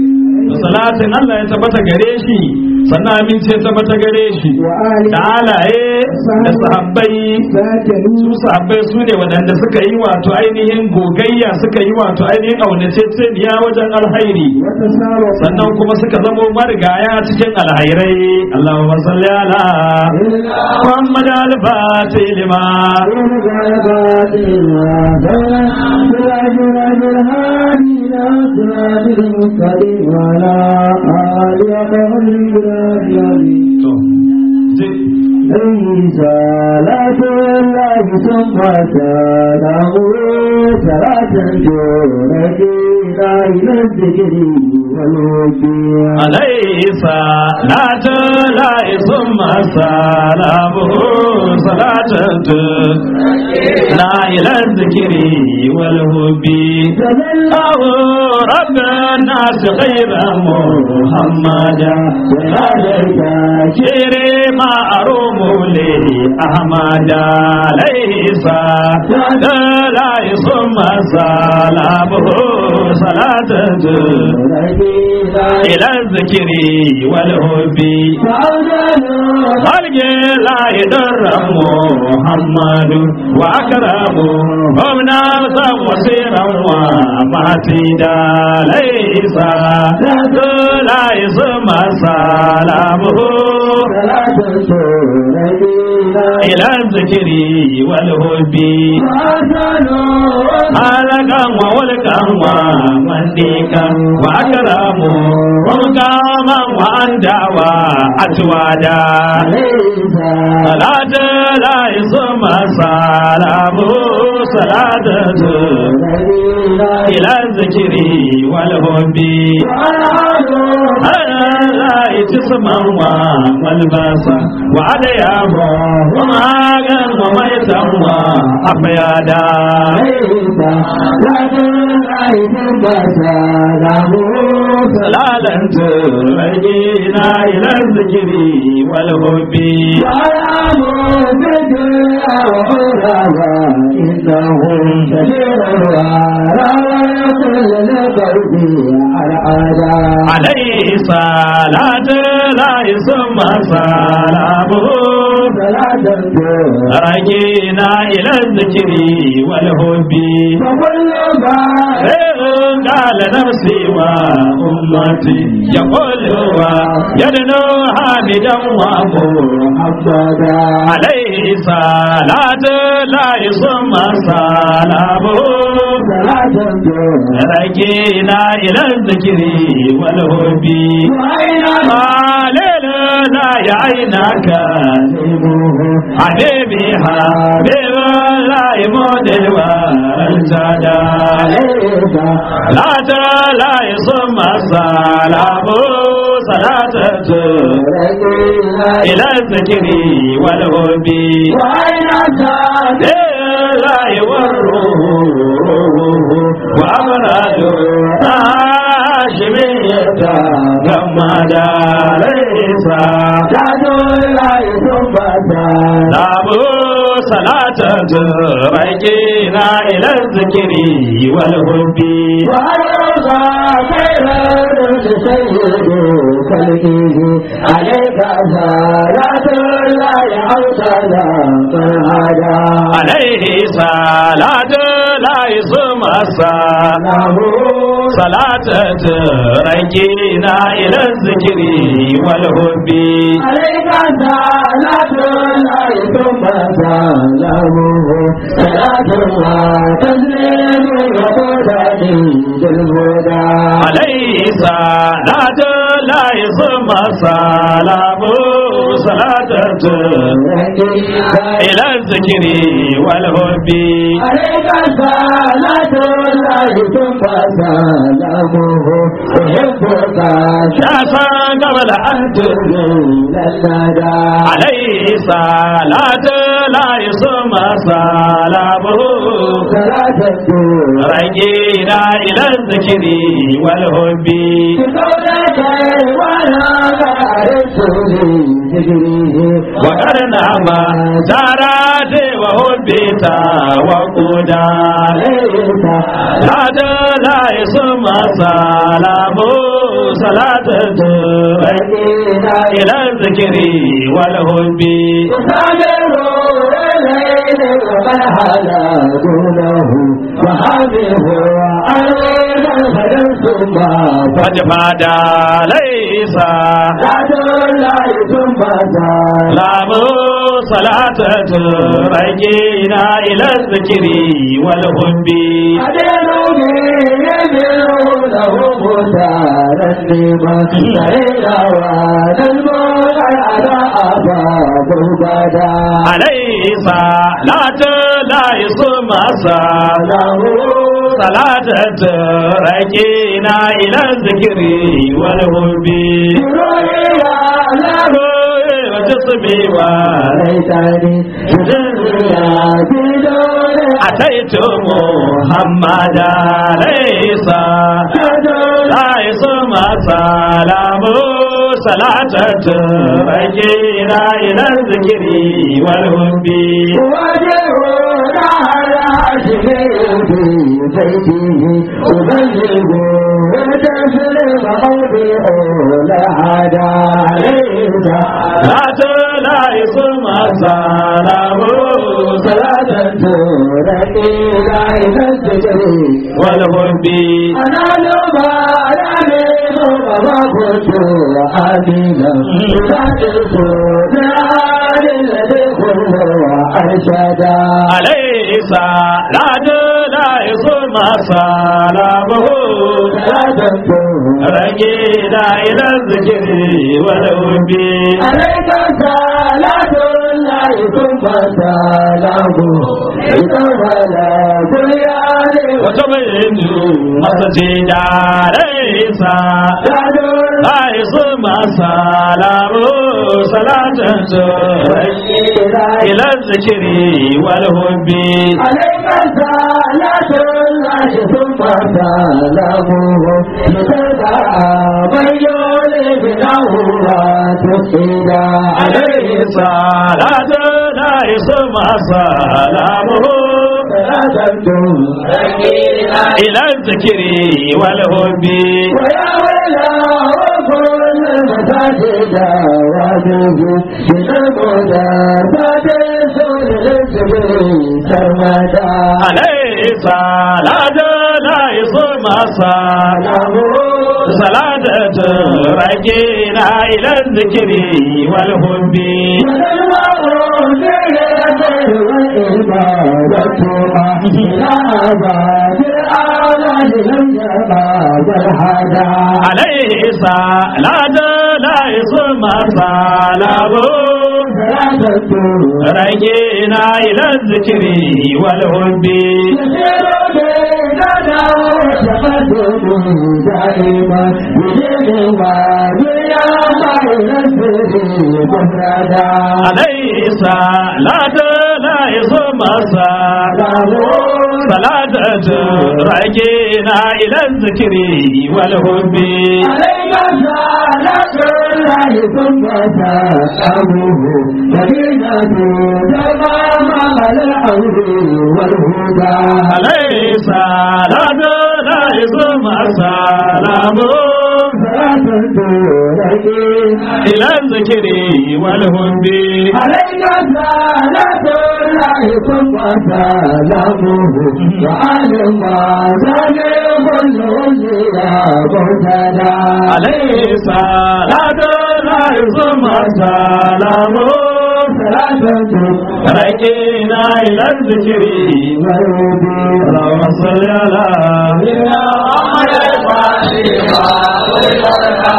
salatin Allah ya tabbata gare shi sannan amince ya tabbata gare shi
وآل
da alaye da sahabbai
ساجدوا
su sahabbai su ne waɗanda suka yi wato ainihin gogayya suka yi wato ainihin aunaceceniya wajen alhairi
وتساروا
sannan kuma suka zamo marigaya cikin alhairai Allahumma salli ala Muhammad al-Fatih lima to zai
صلاة الله ثم سلامه صلاة تنجينا إلى الذكر والوكيل
عليه صلاة الله ثم سلامه صلاة لا إلى الذكر والهب الله رب الناس خير محمد
عليك
شيري ما أروم لي أحمد عليه صلاة الله ثم سلامه صلاة صلاة إلى الذكر والحب خلق لا يدر محمد وأكرم هم نفسا وسيرا ومعتيدا ليس لا يسمى سلامه إلى الذكر والحب halaka wa walka wa mandika wa akramu wa kama wa andawa atwada salatu la yusma salamu salatu ila zikri wal hubbi la yusma wa wal basa wa adayahu wa magan wa maitan wa afyada سلالة رجينا إلى الذكر والحب عليه صلاة لا يسمى سلامه رجينا إلى الذكر والحب قال نفسي وأمتي يقول يدنو حامدا ومحمدا عليه صلاة لا يسمى سلامه رجينا إلى الذكر والحب قال لا يعينك حبيبي حبيب لا يموت والجدا لا لا يصم السلام صلاة إلى الذكر والحب لا يوره وأمراض هاشمية كما ليس Labu salata rajina ila zikiri wal hubbi
عليك صلاة الله أوصانا فرهادا
alaihi salatu la yusma salahu salata rajina ila zikiri wal hubbi
عليك صلاة الله ثم سلامه صلاة الله تسليم وقدرة بالهدى
عليه صلاة لا يسمى سلام صلاة إلى الذكر والحب
عليك صلاة الله ثم سلامه أحبك
شاسا قبل أن
من الندى
عليه صلاة لا يسمى سلام
صلاة
رجينا إلى الذكر والحب
بقولك ولا بارسني ذكره
وقرنا ما زارات وهبتا وقودا
عليك
هذا لا يسمى سلام صلاة
رجينا
إلى الذكر والحب
يصابر الليل وقد حلا دونه وهذه عليك الخدم ثم
فجفادا ليس
فتاد لا ثم
سلام صلاة رجينا إلى الذكر والحب
أدنوني يدعونه مترنما سيدا ونزمون على أباب البدا
عليه صلاة لا يسمى سلام صلاة رجينا إلى الذكر والحب وجسمي
ليتني تدريا بدون
أتيت محمدا ليس لا يسمى سلام صلاة رجينا إلى الذكر والحب
وجهنا على شفيعتي بيته أبلغ وتسلم قولي أولى عدا عليك
لا لا يصوم سلام
صلاة تركي لا ينسجي
والغرب
أنا لما أعلم وما كنت آمنا صادق نار الذي كله أرشدا
عليه صلاة لا يصوم سلامه
صلاة
رجينا إلى الذكر والغرب
عليك صلاة الله ثم سلامه إذا ولا بنيان
وتبين مسجد ليس لا يصوم سلامه صلاة إلى الذكر والهب
عليك صلاة الله ثم سلامه لتدعى من يولد له وتسيدا
عليه صلاة لا يصوم سلامه إلى الذكر والهب
ويا ويلا وكل المساجد وابه من المدافات سول الجبريل سرمدا
عليه صلاة لا يصوم سلامه صلاة رجينا إلى الذكر والهب عليه صلاة لا يصوم سلامه رجينا إلى الذكر والهب عليه صلاة لا يصوم سلامه صلاة رجينا إلى الذكر والهب
عليك صلاة الله ثم سلامه مدينة تمام الأمر والهدى
عليه صلاة لا يصوم سلامه
صلاة تركينا
إلى الذكر والهب
عليك صلاة الله ثم سلامه وعلى ما زال كل يا مرتدى
عليه صلاة لا يصوم سلامه
صلاة
رجينا إلى الذكر
والهدى
اللهم صل على
سيدنا محمد الفاتحة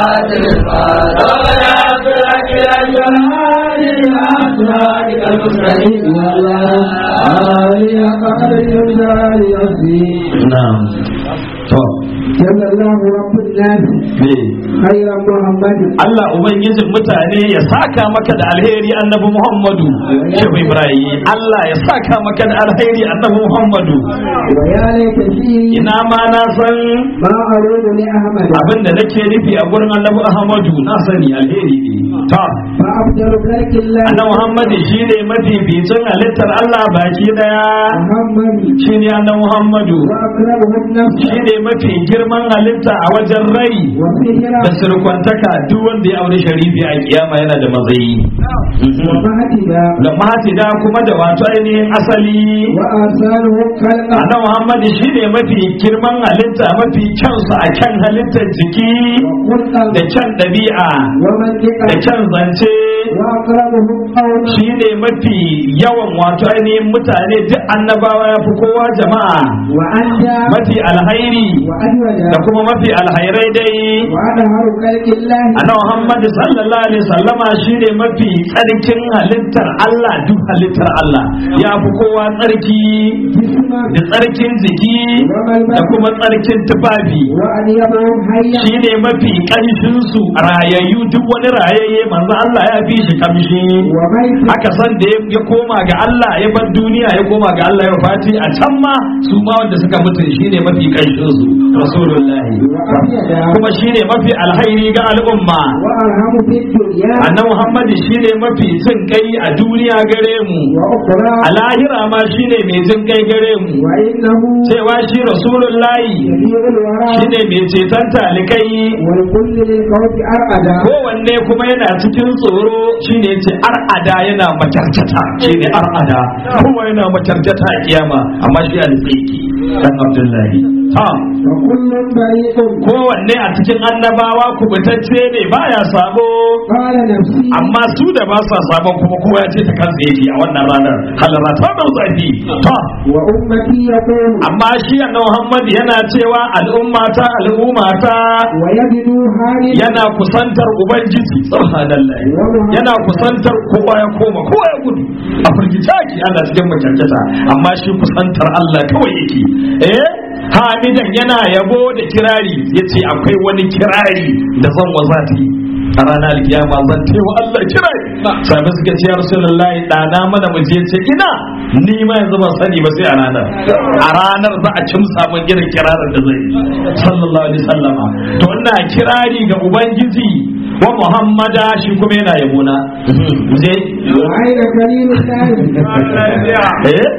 نعم to
جل الله رب الناس
me
خير محمد
Allah ubangijin mutane ya saka maka da alheri annabi Muhammadu Shehu Ibrahim Allah ya saka maka da alheri annabi Muhammadu
ويا ليت شيري
ina ma na san
ما أريد لأحمد
abin da nake nufi a gurin annabi Ahmadu na sani alheri ne ta
فأفضل خلق الله
annabi Muhammadu shine mafificin halittar Allah baki daya
محمد
shine annabi Muhammadu
وأقربه النفس
shine mafi girman halitta a wajen rai
وسهرة
da surkwantaka duk wanda ya aure sharifi a kiyama yana da matsayi
ومهتدى
da mahatida kuma da wato ainihin asali
وآثاره خلقا
annabi Muhammad shine mafi girman halitta mafi kyansu a kyan halittar jiki
وخلقا
da kyan ɗabi'a
ومنطقا
da kyan zance
وأقربه قولا
shine mafi yawan wato ainihin mutane duk annabawa ya fi kowa jama'a
وأنجى
mafi alhairi
وأجودا
da kuma mafi alhairai dai
وأظهر خلق الله
annabi Muhammad sallallahu alaihi sallama shine mafi tsarkin halittar Allah duk halittar Allah ya fi kowa tsarki
جسما
da tsarkin jiki da kuma tsarkin tufafi
وأنيبهم حيا
shine mafi ƙanshin su rayayyu duk wani rayayye manzo Allah ya fi shi kamshi
وميت
haka san da ya- ya koma ga Allah ya bar duniya ya koma ga Allah ya fati a can ma su ma wanda suka mutu shine mafi kanshin su rasulullahi
وأبيض
kuma shine mafi alhairi ga al'umma
وأرحم في الدنيا
annabi Muhammad shine mafi jin kai a duniya gare mu
وأخرى
a lahira ma shine mai jin kai gare mu
وإنه
cewa shi rasulullahi
جميع الورى
shine mai ceton talikai
والكل للقوت أرأدا
kowanne kuma yana cikin tsoro shine ce ar'ada yana macarcata shine ar'ada kowa yana macarcata a kiyama amma shi al-tsiki dan abdullahi ha
وكل بريء
kowanne a cikin annabawa kubutacce ne baya sabo
قال نفسي
amma su da ba sa sabon kuma kowa ya ce ta kansa yake a wannan ranar halara ta dau zafi ta
وأمتي يقول
amma shi annabi Muhammad yana cewa al'ummata al'ummata
ويجد حالي
yana kusantar ubangiji subhanallah yana kusantar kowa ya koma kowa ya gudu a firgice ake ana cikin makyarkyata amma shi kusantar Allah kawai yake eh hamidan yana yabo da kirari yace akwai wani kirari da zan wazati a ranar alkiyama zan taiwa Allah kirari sabi suka ce ya rasulullahi dana mana mu je ce ina ni ma yanzu ban sani ba sai a ranar a ranar za a cimsa mun irin kirarin da zai yi sallallahu alaihi wasallama to ina kirari ga ubangiji wa muhammada shi kuma yana yabona mu je
وأين كريم الله
eh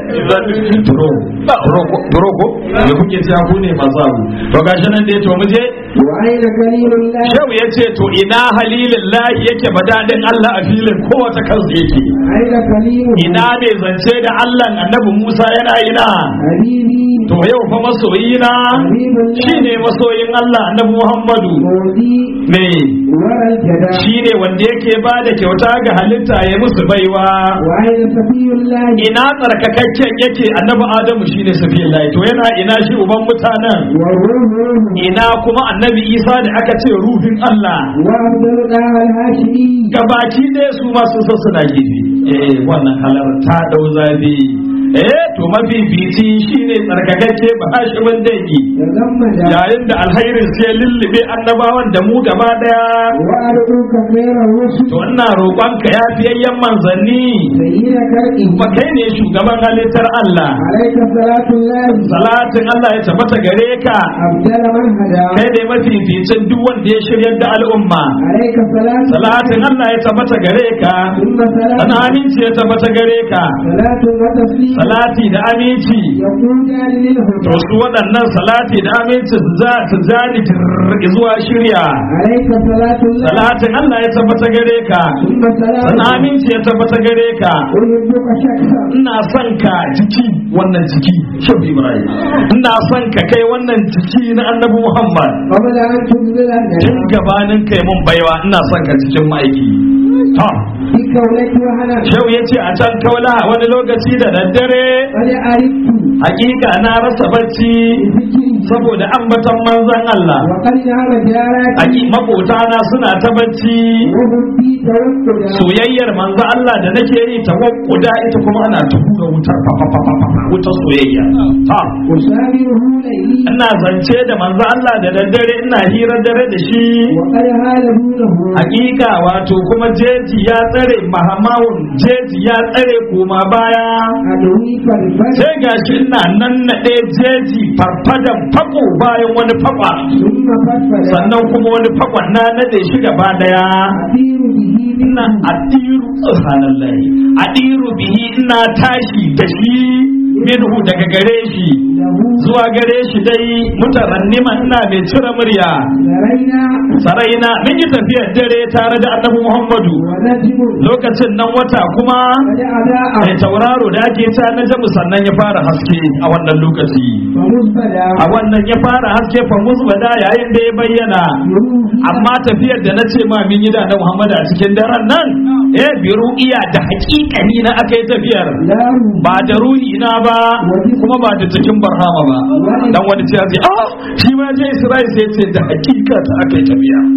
turo turo ko- turo ko me kuke cewa ku ne masu abu to gashi nan dai to mu je
وأين كريم الله
Shehu ya ce to ina halilin lahi yake badadin Allah a filin kowace kansu yake
أين كريم
ina ne zance da Allah annabi Musa yana ina
حبيبي
to yau fa masoyina
حبيب الله
shine masoyin Allah annabi Muhammadu
مودي
me
ورى الجدع
shine wanda yake ba da kyauta ga halitta ya musu baiwa
وأين صفي الله
ina tsarkakakken yake annabi Adamu shine safiyullahi to yana ina shi uban mutanen
والروح روح
ina kuma annabi Isa da aka ce ruhin Allah
وأفضل دار الهاشمي
gabaki ɗaya su ma sun san suna gefe eh wannan halar ta dau zabi eh to mafifici shine tsarkakakke ba hashimin dangi
تزمد
yayin da alhairin sai lullube annabawan da mu gaba daya
وأدعوك خير الرسل
to ina roƙonka ya fiyayyen manzanni
سيد كرئه
kuma kai ne shugaban halittar Allah
عليك صلاة الله
salatin Allah ya tabbata gare ka
أبدل من هدى
kai ne mafificin duk wanda ya shiryar da al'umma
عليك صلاة
salatin Allah ya tabbata gare ka
ثم
sana
صلاة
aminci ya tabbata gare ka
صلاة وتسليم
salati da aminci
يقودان
to
للهدى
su waɗannan salati da aminci su za su zani tir- zuwa shirya
عليك صلاة الله
salatin Allah ya tabbata gare ka
ثم
sana
صلاة
aminci ya tabbata gare ka
أحبك شخصا
ina son ka jiki wannan jiki shafi ibrahim ina son ka kai wannan jiki na annabi muhammad
قبل أن تبذل
tun
الندى
gabanin kai mun baiwa ina son ka cikin ma'aiki ta
في كونك وهنا
shau ya ce a can kaula wani lokaci da daddare
قد عرفت
hakika na rasa bacci
بذكري
saboda ambaton manzon Allah
وقد نعم جاراتي
Aki makota na suna ta bacci
وهم في توكل
soyayyar manzo Allah da nake yi ta wakkuda ita kuma ana ta hura wutar fa fa fa fa fa wutar soyayya ha
أسامره ليلي
ina zance da manzo Allah da daddare ina hira dare da shi
وقد هال دونه
hakika wato kuma jeji ya tsare mahamawun jeji ya tsare koma baya
أدوي فرفد
sai gashi ina nan naɗe jeji farfadan fako bayan wani fakwa
ثم فدفد
sannan kuma wani fakwan na nade shi gaba daya
أطير به
ina adiru subhanallahi adiru bihi ina tashi da shi minhu daga gare shi
له
zuwa gare shi dai mutarannima ina mai cire murya
ذرينا
saraina mun yi tafiyar dare tare da annabi muhammadu
ونجم
lokacin nan wata kuma
قد أضاء
mai tauraro da ake ta na jamu sannan ya fara haske a wannan lokaci
فمزبدا
a wannan ya fara haske fa musbada yayin da ya bayyana amma tafiyar da na ce ma min yi da na Muhammad a cikin daren nan eh bi ru'iya da haƙiƙani na aka yi tafiyar
لا
ba da ruhi na ba kuma ba da cikin barhama ba dan wani ce zai ah shi ma je Isra'il sai ce da haƙiƙa ta aka yi tafiya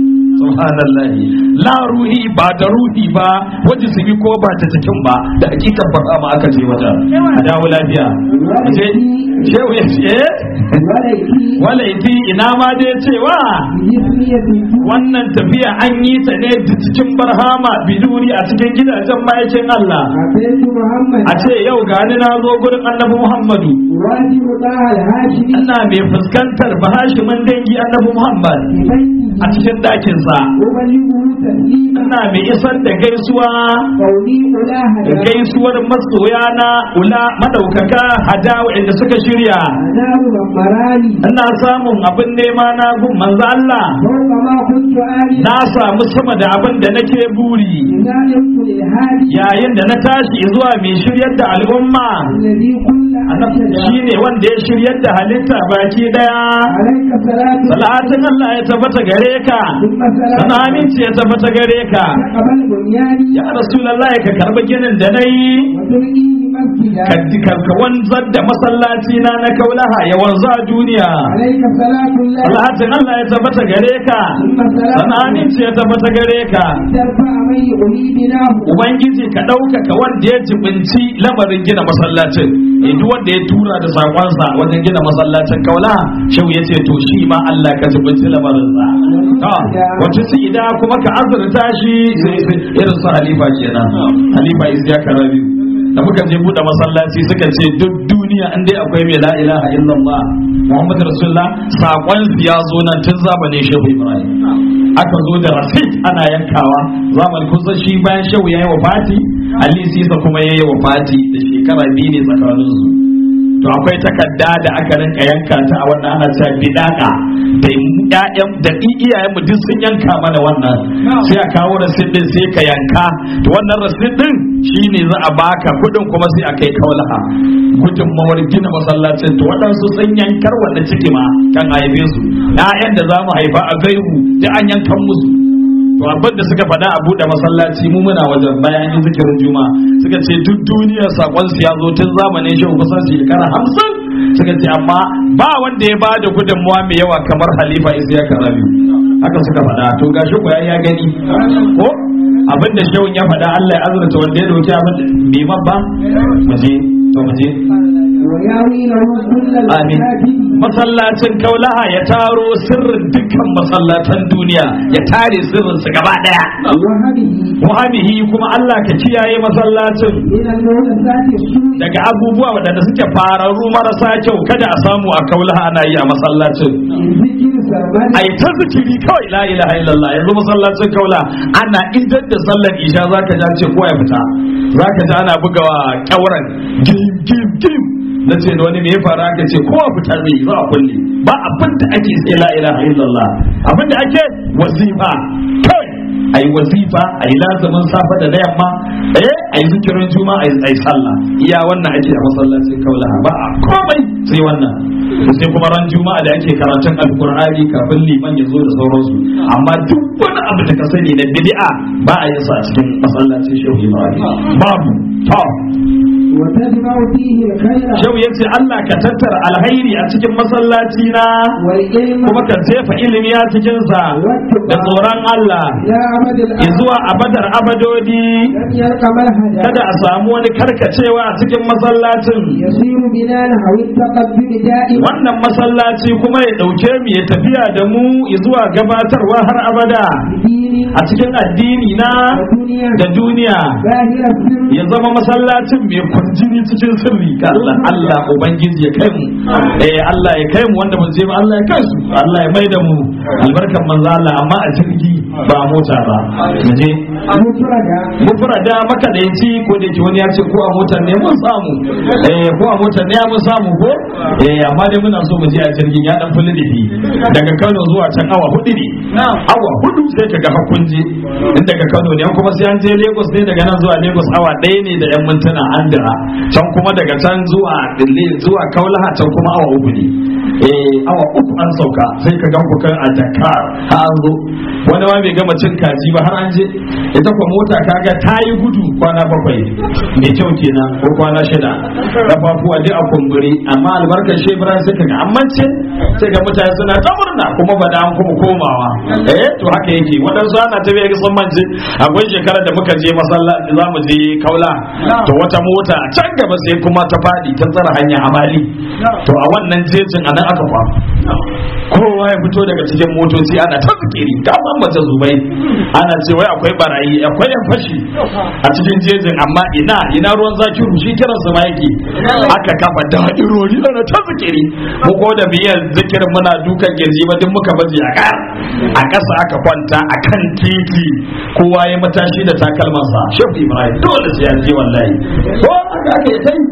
subhanallahi la ruhi ba da ruhi ba wajen su bi ko ba ta cikin ba da hakikar baka ma aka je wajen a dawo lafiya je shehu ya ce
ولكي
walaiti ina ma dai cewa
بجسمية
wannan tafiya an yi ta ne da cikin barhama biduri a cikin gidajen ma'aikin Allah
أتيت محمد
a ce yau gani na zo gurin annabi Muhammadu
واجب طه الهاشمي
ina mai fuskantar bahashimin dangi annabi Muhammad
في
a
بيته
cikin dakinsa
أبلغه تسليما
ina mai isar da gaisuwa
قولي أولاه
da gaisuwar masoya na ula madaukaka hada inda suka shirya
أنام مراني
ina samun abin nema na gun manzo Allah
فوق ما كنت آلي
na samu sama da abin da nake buri
إذا يمت الهادي
yayin da na tashi zuwa mai shiryar da al'umma
الذي كل
annabi
أنشد
shine wanda ya shiryar da halitta baki daya
عليك صلاة
salatin Allah ya tabbata gare ka
ثم
sana
سلام
aminci ya tabbata gare ka
قبل بنياني
ya rasulullahi ka karbi ginin da nayi
وتلقيه مسجدا
ka ka wanzar da masallaci na na kaulaha ya wanzu a duniya
عليك صلاة الله
salatin Allah ya tabbata gare ka
ثم
sana
سلام
aminci ya tabbata gare ka
ترفع من يؤلي بناه
ubangiji ka ɗaukaka wanda ya jibinci lamarin gina masallacin eh duk wanda ya tura da sakonsa wajen gina masallacin kaula shau ya ce to shi ma Allah ka jibinci lamarin sa to wata su ida kuma ka azurta shi sai sai irin su halifa kenan halifa isya karabi da muka je buɗe masallaci suka ce duk duniya in dai akwai mai la ilaha illallah muhammadu rasulullah sakon su ya zo nan tun zamanin shehu ibrahim aka zo da rasit ana yankawa zaman kusan shi bayan shehu ya yi wa fati ali sisa kuma ya yi wa fati da shekara biyu ne tsakaninsu to akwai takarda da aka rinka yanka ta a wannan ana cewa bidaka da ƴaƴan da iyayen mu duk sun yanka mana wannan sai a kawo rasit din sai ka yanka to wannan rasit din shine za a baka kudin kuma sai a kai kaulaha gudunmawar gina masallacin to waɗansu sun yankar wanda ciki ma kan haife su ƴaƴan da za mu haifa a gaihu da an yankan musu to abin da suka faɗa a buɗe masallaci mu muna wajen bayan yin zikirin juma suka ce duk duniya sakon su ya zo tun zamanin shehu kusan shekara hamsin suka ce amma ba wanda ya bada gudunmuwa mai yawa kamar halifa isiya karabi haka suka faɗa to gashi ko ya gani ko abin da shehun ya faɗa Allah ya azurta wanda ya dauki abin bai mabba mu je to mu je
وياوي له كل
amin
المساجد
masallacin kaulaha ya taro sirrin dukkan masallatan duniya ya tare sirrin su gaba daya
وهبه
muhammihi kuma Allah ka kiyaye masallacin
من المحدثات السوء
daga abubuwa waɗanda suke fararru marasa kyau kada a samu a kaulaha ana yi a masallacin
من ذكر سرمد
ai ta zikiri kawai la ilaha illallah yanzu masallacin kaula ana idan da sallar isha zaka ji an ce kowa ya fita zaka ji ana bugawa kyauran gim gim gim na ce da wani me ya fara aka ce kowa fita zai yi za a kulle ba abin da ake sai la ilaha illallah abin da ake wazifa kawai ayi wazifa ayi lazumin safa da na yamma eh ayi zikirin juma ayi ayi sallah iya wannan ake a masallacin kaula ba a komai sai wannan sai kuma ran juma'a da ake karatun alkur'ani kafin liman ya zo da sauransu amma duk wani abu da ka sani na bid'a ba a yin sa a cikin masallacin shehu ibrahim babu to
وتجمع فيه الخير
shehu ya ce allah ka tattara alhairi a cikin masallaci na
والعلم
kuma ka jefa ilimi a cikin sa da tsoron allah
إلى أبد الأبد
zuwa abadar abadodi
لم يلق ملحدا
kada a samu wani karkacewa a cikin masallacin
يصير بنا نحو التقدم دائما
wannan masallaci kuma ya ɗauke mu ya tafiya da mu zuwa gabatarwa har abada
بدين
a cikin addini na
ودنيا
da duniya
باهر السر
ya zama masallacin mai kwarjini cikin sirri ga Allah Allah ubangiji ya kai mu eh Allah ya kai mu wanda ba je ba Allah ya kai su Allah ya mai da mu albarkan manzo Allah amma a jirgi ba a mota ba mu je
مفردا
mufrada maka da yaci ko da yake wani ya ce ko a motar ne mun samu eh ko a motar ne mun samu ko eh amma dai muna so mu je a jirgin ya dan fulli difi daga Kano zuwa can awa hudu ne awa hudu sai kaga hakun je in daga Kano ne kuma sai an je Lagos ne daga nan zuwa Lagos awa ɗaya ne da yan mintuna an dira can kuma daga can zuwa Dille zuwa Kaulaha can kuma awa uku ne eh awa uku an sauka sai ka gan ku kan a Dakar ha an zo wani ma bai gama cin kaji ba har an je ita kuma mota kaga ta yi gudu kwana bakwai mai kyau kenan ko kwana shida kafafuwa duk a kumburi amma albarkar shebra sai kaga an ce sai ga mutane suna ta murna kuma ba da an kuma komawa eh to haka yake waɗansu ana ta bai sun mance akwai shekarar da muka je masallaci za mu je kaula to wata mota a can gaba sai kuma ta faɗi ta tsara hanya a mali to a wannan jejin anan aka kwa kowa ya fito daga cikin motoci ana ta zikiri ka san mace zubai ana ce wai akwai barayi akwai yan fashi a cikin jejin amma ina ina ruwan zaki shi kiran su ma yake aka kafa da'irori ana ta zikiri mu ko da biyar zikirin muna dukan girji ba duk muka baje a kaya a ƙasa aka kwanta a kan titi kowa ya matashi da takalmansa shehu ibrahim dole sai an je wallahi ko aka aka yi ta yi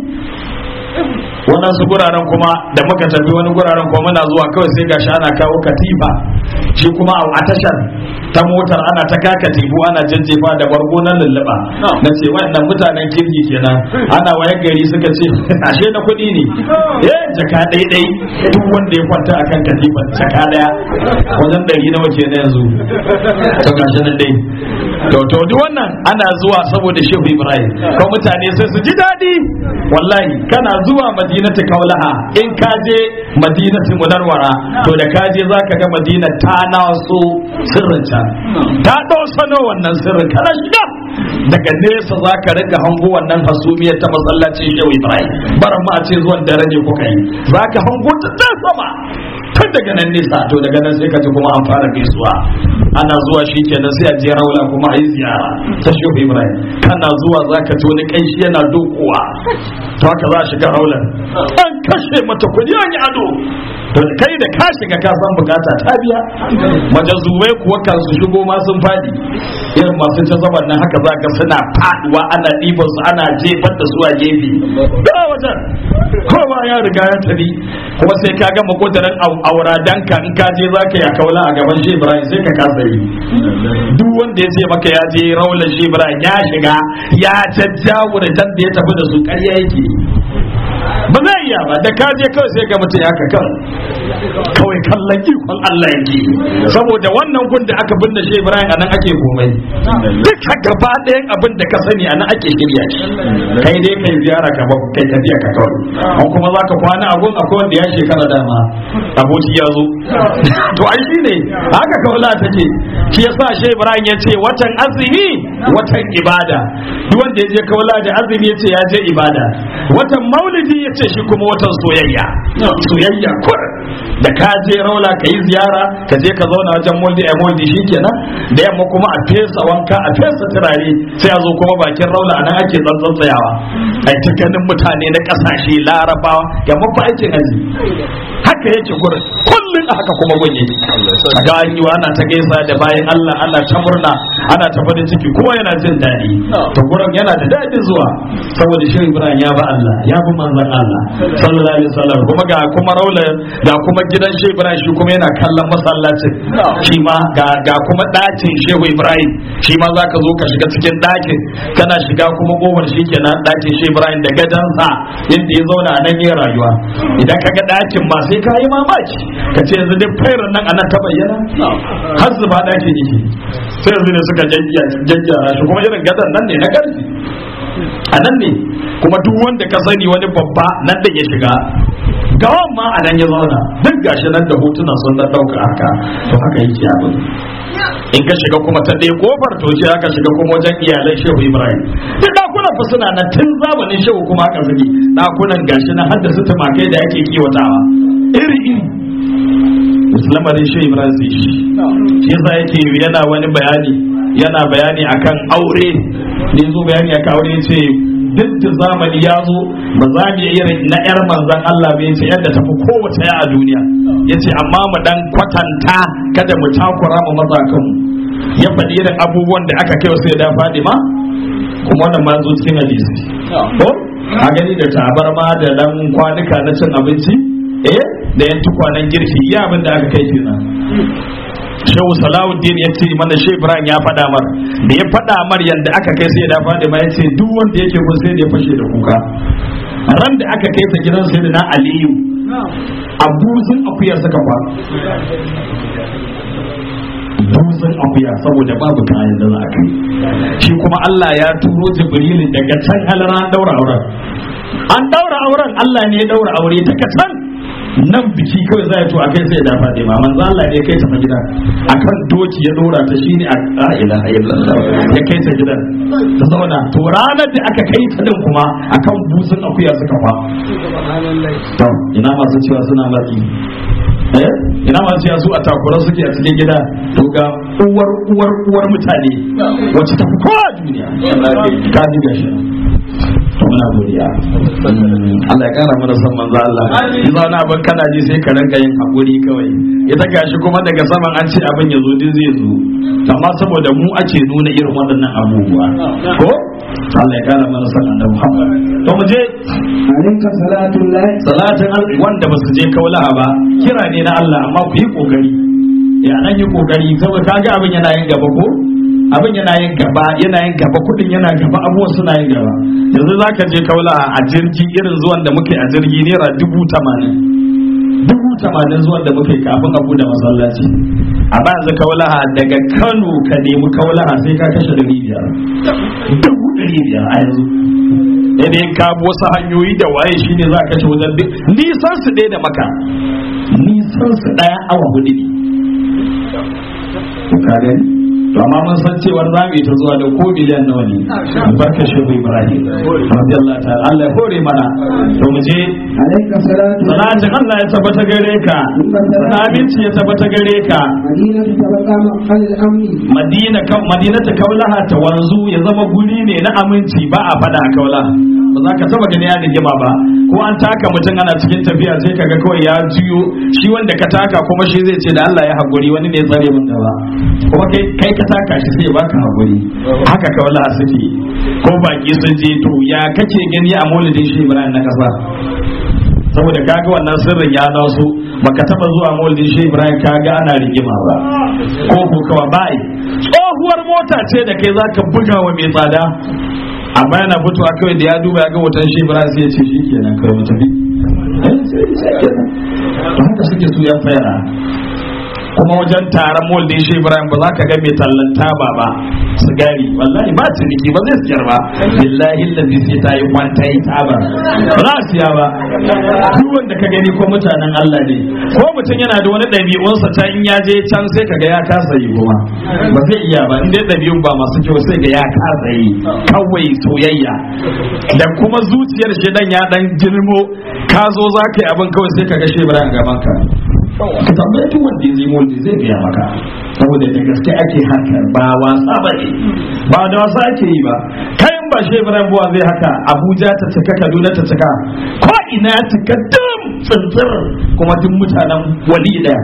waɗansu guraren kuma da muka tafi wani guraren kuma muna zuwa kawai sai gashi ana kawo katifa shi kuma a tashar ta motar ana ta ka katifu ana jajjefa da bargo na lulluɓa na ce waɗannan mutanen kirki kenan ana waye gari suka ce ashe na kuɗi ne eh jaka ɗaiɗai duk wanda ya kwanta akan katifan jaka ɗaya wajen ɗari nawa kenan yanzu to gashi nan dai to to duk wannan ana zuwa saboda shehu ibrahim ko mutane sai su ji daɗi wallahi kana zuwa madinatu kaulaha in ka je madinatu munarwara to da ka je zaka ga madina ta naso sirrin ta ta dosano wannan sirrin kana shiga daga nesa zaka riga hango wannan hasumiyar ta masallacin shehu ibrahim baran ma a ce zuwan daraje kuka yi zaka hango ta ta sama tun daga nan nesa to daga nan sai ka ji kuma an fara gaisuwa ana zuwa shi kenan sai a je raula kuma a yi ziyara ta shehu ibrahim kana zuwa zaka ji wani kanshi yana dokowa to haka za a shiga raular an kashe mata kuɗi an yi ado to kai da ka shiga ka san bukata ta biya majazubai kuwa kan su shigo ma sun fadi irin masu ta zaban nan haka za ka suna faduwa ana ɗiban su ana jefar da su a gefe da wajen kowa ya riga ya tafi kuma sai ka gama kudurin aura danka in ka je za ka ya kaula a gaban shi ibrahim sai ka kasa yi duk wanda ya ce maka ya je raular shi ibrahim ya shiga ya jajjawo da da ya tafi da su ƙarya yake ba zai iya ba da kaje kawai sai ga mutum ya kan kawai kallon ikon Allah yake saboda wannan gun da aka binne shi Ibrahim anan ake komai duka gaba ɗayan abin da ka sani anan ake shirya shi kai dai kai ziyara ka kai tafiya ka kawai an kuma zaka kwana a gun akwai wanda ya shekara dama aboki ya zo to ai shine haka kaula take shi yasa shi Ibrahim ya ce watan azumi watan ibada duk wanda ya je kaula da azumi ya ce ya je ibada watan maulidi ya ce shi kuma watan soyayya soyayya kur da ka je raula ka yi ziyara ka je ka zauna wajen moldi a moldi shi kenan da yamma kuma a fesa wanka a fesa turare sai a zo kuma bakin raula a nan ake tsantsan tsayawa a ta ganin mutane na kasashe larabawa ya mafi aikin haji haka yake gurin kullum a haka kuma gun yake a ga an yi ana ta gaisa da bayan Allah ana ta murna ana ta farin ciki kuma yana jin daɗi to gurin yana da daɗin zuwa saboda shi Ibrahim ya ba Allah ya bi manzon Allah sallallahu alaihi wasallam kuma ga kuma raula ga kuma gidan Shehu Ibrahim shi kuma yana kallon masallacin shi ma ga ga kuma ɗakin Shehu Ibrahim shi ma zaka zo ka shiga cikin ɗakin kana shiga kuma kofar shi kenan ɗakin Shehu Ibrahim da gadansa yadda ya zauna a nan yin rayuwa idan ka ga ɗakin ma sai ka yi mamaki ka ce yanzu duk fairar nan anan ta bayyana har zuba ɗakin yake sai yanzu ne suka jajjara shi kuma irin gadan nan ne na ƙarfi a nan ne kuma duk wanda ka sani wani babba nan da ya shiga gawan ma a nan ya zauna duk gashi nan da hotunan sun dan dauka haka to haka yake abin in ka shiga kuma ta ɗaya kofar to sai aka shiga kuma wajen iyalan shehu ibrahim duk dakunan fa suna nan tun zamanin shehu kuma haka suke dakunan gashi na har da su tumakai da ake kiwatawa iri iri lamarin shehu ibrahim sai shi shi yasa yake yana wani bayani yana bayani akan aure ne zo bayani akan aure ce duk da zamani ya zo ba za mu iya irin na yar manzan Allah bai ce yadda tafi kowace ya a duniya yace amma mu dan kwatanta kada mu takura mu maza kanmu ya faɗi irin abubuwan da aka kai sai da Fadima kuma wannan ma zo cikin hadisi ko a gani da tabarma da dan kwanuka na cin abinci eh da yan tukwanen girki ya abin da aka kai kenan shehu salawuddin ya ce mana shi ibrahim ya faɗa mar da ya faɗa mar yadda aka kai sai da fadima ya ce duk wanda yake kun sai da ya fashe da kuka ran da aka kai ta gidan sai da na aliyu abuzin akuyar suka fa buzun akuya saboda babu kayan da za a kai shi kuma Allah ya turo Jibrilu daga can halara daura auren an daura auren Allah ne ya daura aure daga can nan biki kawai za a to a kai sai da Fatima manzo Allah ne kai ta fa gidan akan doki ya dora ta shine a la ilaha illallah ya kai ta gidan ta zauna to ranar da aka kai ta din kuma akan buzun akuya suka fa to ina masu cewa suna matsi eh ina masu cewa su a takura suke a cikin gida to ga uwar uwar uwar mutane wacce ta fi kowa a duniya ka ji gashi to muna godiya Allah ya kara mana son manzo Allah in zauna abin kana ji sai ka ranka yin hakuri kawai ita gashi kuma daga saman an ce abin ya zo din zai zo amma saboda mu ake nuna irin waɗannan abubuwa ko Allah ya kara mana son annabi Muhammad to mu je
عليك صلاة الله
salatin al- wanda ba su je kaulaha ba kira ne na Allah amma ku yi kokari ya nan yi kokari saboda kaga abin yana yin gaba ko abin yana yin gaba yana yin gaba kudin yana gaba abubuwan suna yin gaba yanzu zaka je kaulaha a jirgi irin zuwan da muke a jirgi naira dubu tamanin dubu tamanin zuwan da muke kafin a bude masallaci a ba yanzu kaulaha daga Kano ka nemi kaulaha sai ka kashe dari biyar dubu dari biyar a yanzu idan ka bi wasu hanyoyi da waye shine za ka ci wajen bi nisan su ɗaya da maka nisan su ɗaya awa hudu ne ka gani to amma mun san cewar za mu yi ta zuwa da ko miliyan nawa ne albarkar shehu ibrahim radiyallahu ta'ala Allah ya hore mana to mu je
عليك صلاة الله
salatin Allah ya tabbata gare ka sabinci ya tabbata gare ka
مدينة تبقى مقال الأمن
madina ka madina ta kaulaha ta wanzu ya zama guri ne na aminci ba a fada a kaulaha ba za ka taba gani ya rigima ba ko an taka mutum ana cikin tafiya sai kaga kawai ya juyo shi wanda ka taka kuma shi zai ce da Allah ya haƙuri wani ne ya tsare mun gaba kuma kai kai ka taka shi sai ya baka haƙuri haka kaulaha suke ko baki sun je to ya kake gani a maulidin shi Ibrahim na kasa saboda kaga wannan sirrin ya naso baka taba zuwa maulidin shi Ibrahim kaga ana rigima ba ko ko kawa bai tsohuwar mota ce da kai zaka buga wa mai tsada amma yana fitowa kawai da ya duba ya ga wutan shi Ibrahim sai ya ce shikenan kawai mu tafi Eh, sai- sai kenan. to haka suke su yan fayara kuma wajen taron maulidin shi Ibrahim ba za ka ga mai tallan taba ba sigari wallahi ba ciniki ba zai siyar ba billahi lazi sai ta yi kwanta yi taba ba za a siya ba duk wanda ka gani ko mutanen Allah ne ko mutum yana da wani ɗabi'unsa ta in ya je can sai ka ga ya kasa yi kuma ba zai iya ba in dai ɗabi'un ba masu kyau sai ga ya kasa yi kawai soyayya da kuma zuciyar shi dan ya dan girmo ka zo za ka yi abin kawai sai ka ga shi Ibrahim gaban ka ka tambayi duk wanda ya zai wanda zai biya maka saboda da gaske ake harkar ba wasa ba ne ba da wasa ake yi ba kayan ba shi Ibrahim buwa zai haka Abuja ta cika Kaduna ta cika ko ina ya cika dum tsintsir kuma duk mutanen wali daya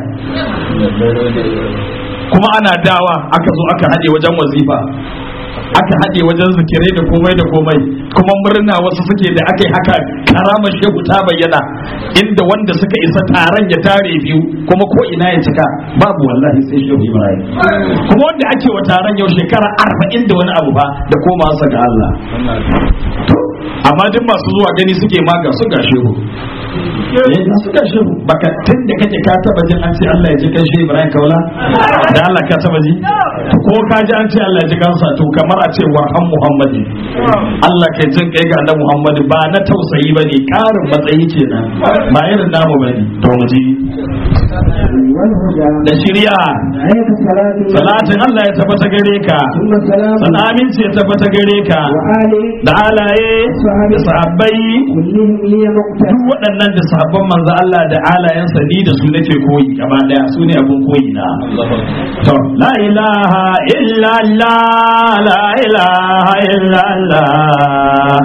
kuma ana dawa aka zo aka haɗe wajen wazifa aka haɗe wajen zikirai da komai da komai kuma murna wasu suke da aka yi haka karamar shehu ta bayyana inda wanda suka isa taron ya tare biyu kuma ko ina ya cika babu wallahi sai shehu ibrahim kuma wanda ake wa taron yau shekara arba'in da wani abu ba da koma sa ga Allah To, amma duk masu zuwa gani suke ma ga su ga shehu eh ga su ga shehu baka tun da kake ka taba jin an ce Allah ya ji kan shehu ibrahim kaula da Allah ka taba ji To, ko ka ji an ce Allah ya ji kansa to kamar a ce wa an muhammadi Allah ka jin kai ga annabi muhammadi ba na tausayi bane karin matsayi kenan ba irin namu bane to mu ji
والهدى
da shirya
عليك صلاة الله
salatin Allah ya tabbata gare ka
ثم سلام
san aminci ya tabbata gare ka
وآله
da alaye da sahabbai
كلهم لي مقتل
duk waɗannan da sahabban manzo Allah da alayensa ni da su nake koyi gaba daya su ne abun koyi na to la ilaha illa Allah la ilaha illa Allah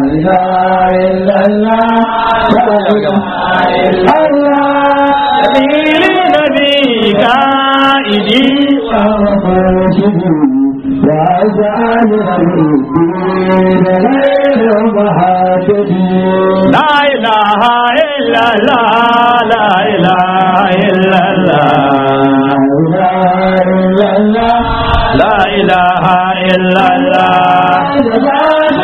sabili nabi kaidi la ilaha illa Allah la ilaha illa Allah la ilaha illa Allah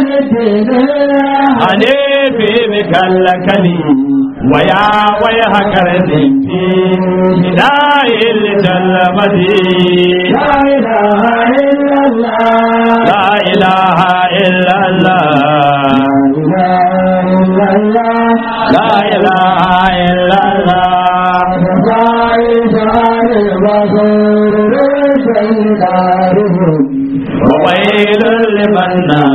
ane fi bi kallakali waya waya hakar dinki hidayil jalmadi إله إلا الله لا إله إلا الله وويل لمن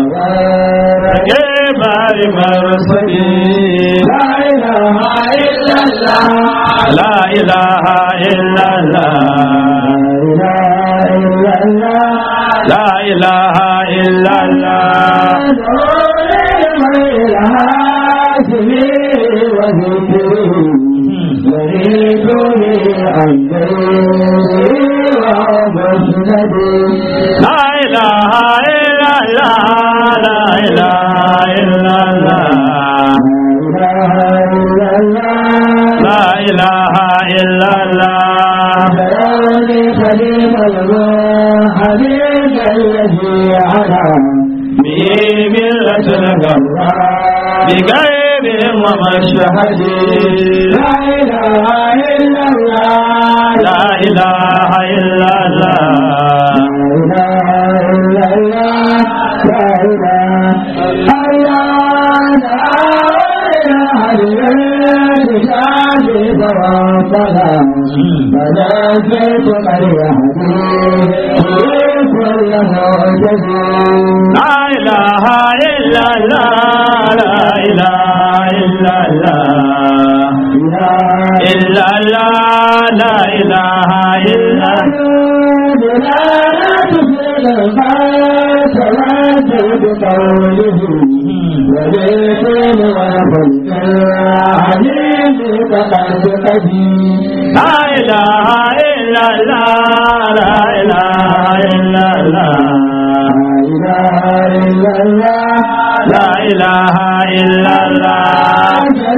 كيف لمرسلين لا إله إلا الله لا إله إلا الله لا إله إلا الله لا إله إلا الله لا إله إلا الله لا إله إلا الله
حبيب الذي على
به ملة الجبار بغير ومشهد
لا إله إلا الله
لا إله إلا الله لا إله إلا الله لا إله إلا الله إلا الله لا إله إلا لا إله إلا الله لا إله إلا الله لا إله إلا الله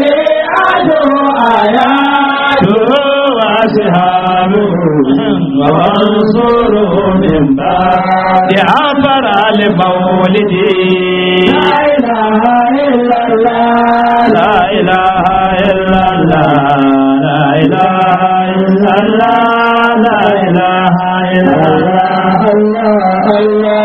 آياته وأصحابه ورسوله من بعد عبر لمولده لا إله إلا الله لا إله إلا الله لا إله إلا الله لا إله إلا الله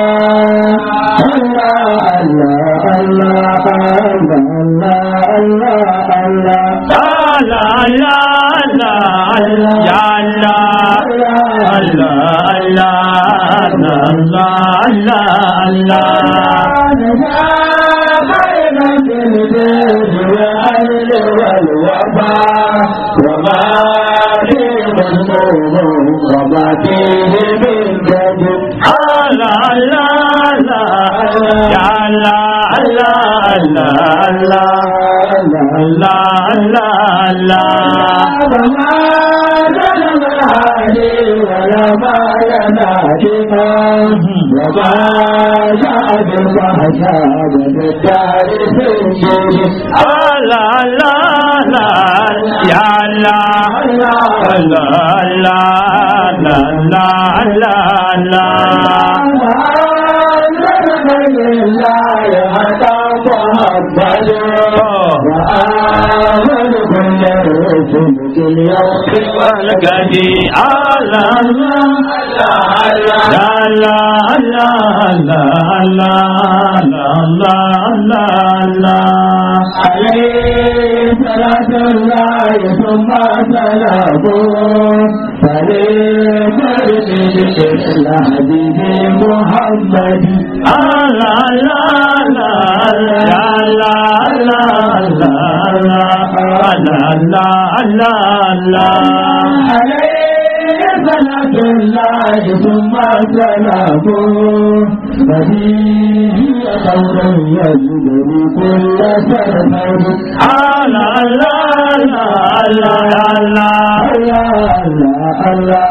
لا لا لا لا يا الله الله الله الله الله الله الله الله يا الله الله الله الله الله الله Allah Allah Allah ya Allah Allah Allah Allah Allah Allah القدي الله الله الله الله الله الله الله
عليه صلاة الله ثم سلامه فليفرد الحديث محمد
الله الله الله الله الله الله الله
عليه صلاة الله ثم سلامه ففيه قول يجبر كل سرمد
الله الله الله الله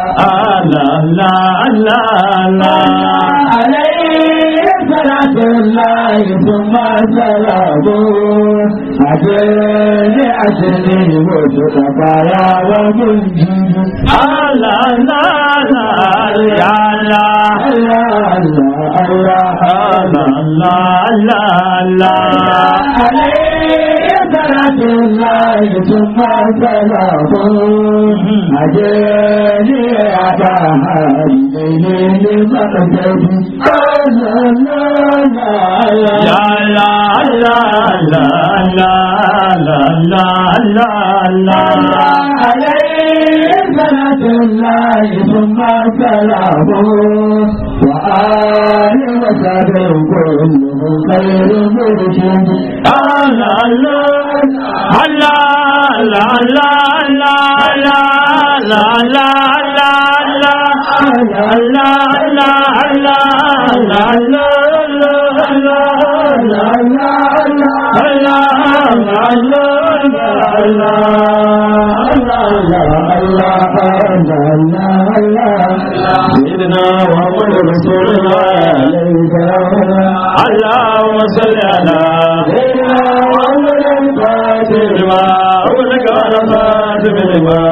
الله الله
عليه صلاة الله ثم سلامه أجل أجل وصدق يا ومنجد عليه صلاة الله ثم سلامه أجل
la la la la la la la la la
عليه صلاة الله ثم سلامه وآل وصحبه كلهم خير مرشد
la la la la la la la la la la la la la la la la la la سيدنا محمد رسول الله اللهم صل على سيدنا محمد الفاتح لما أغلق على فاتح لما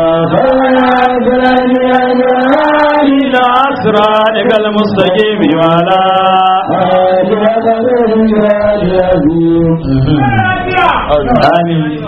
إلى أسرارك المستقيم وعلى آمين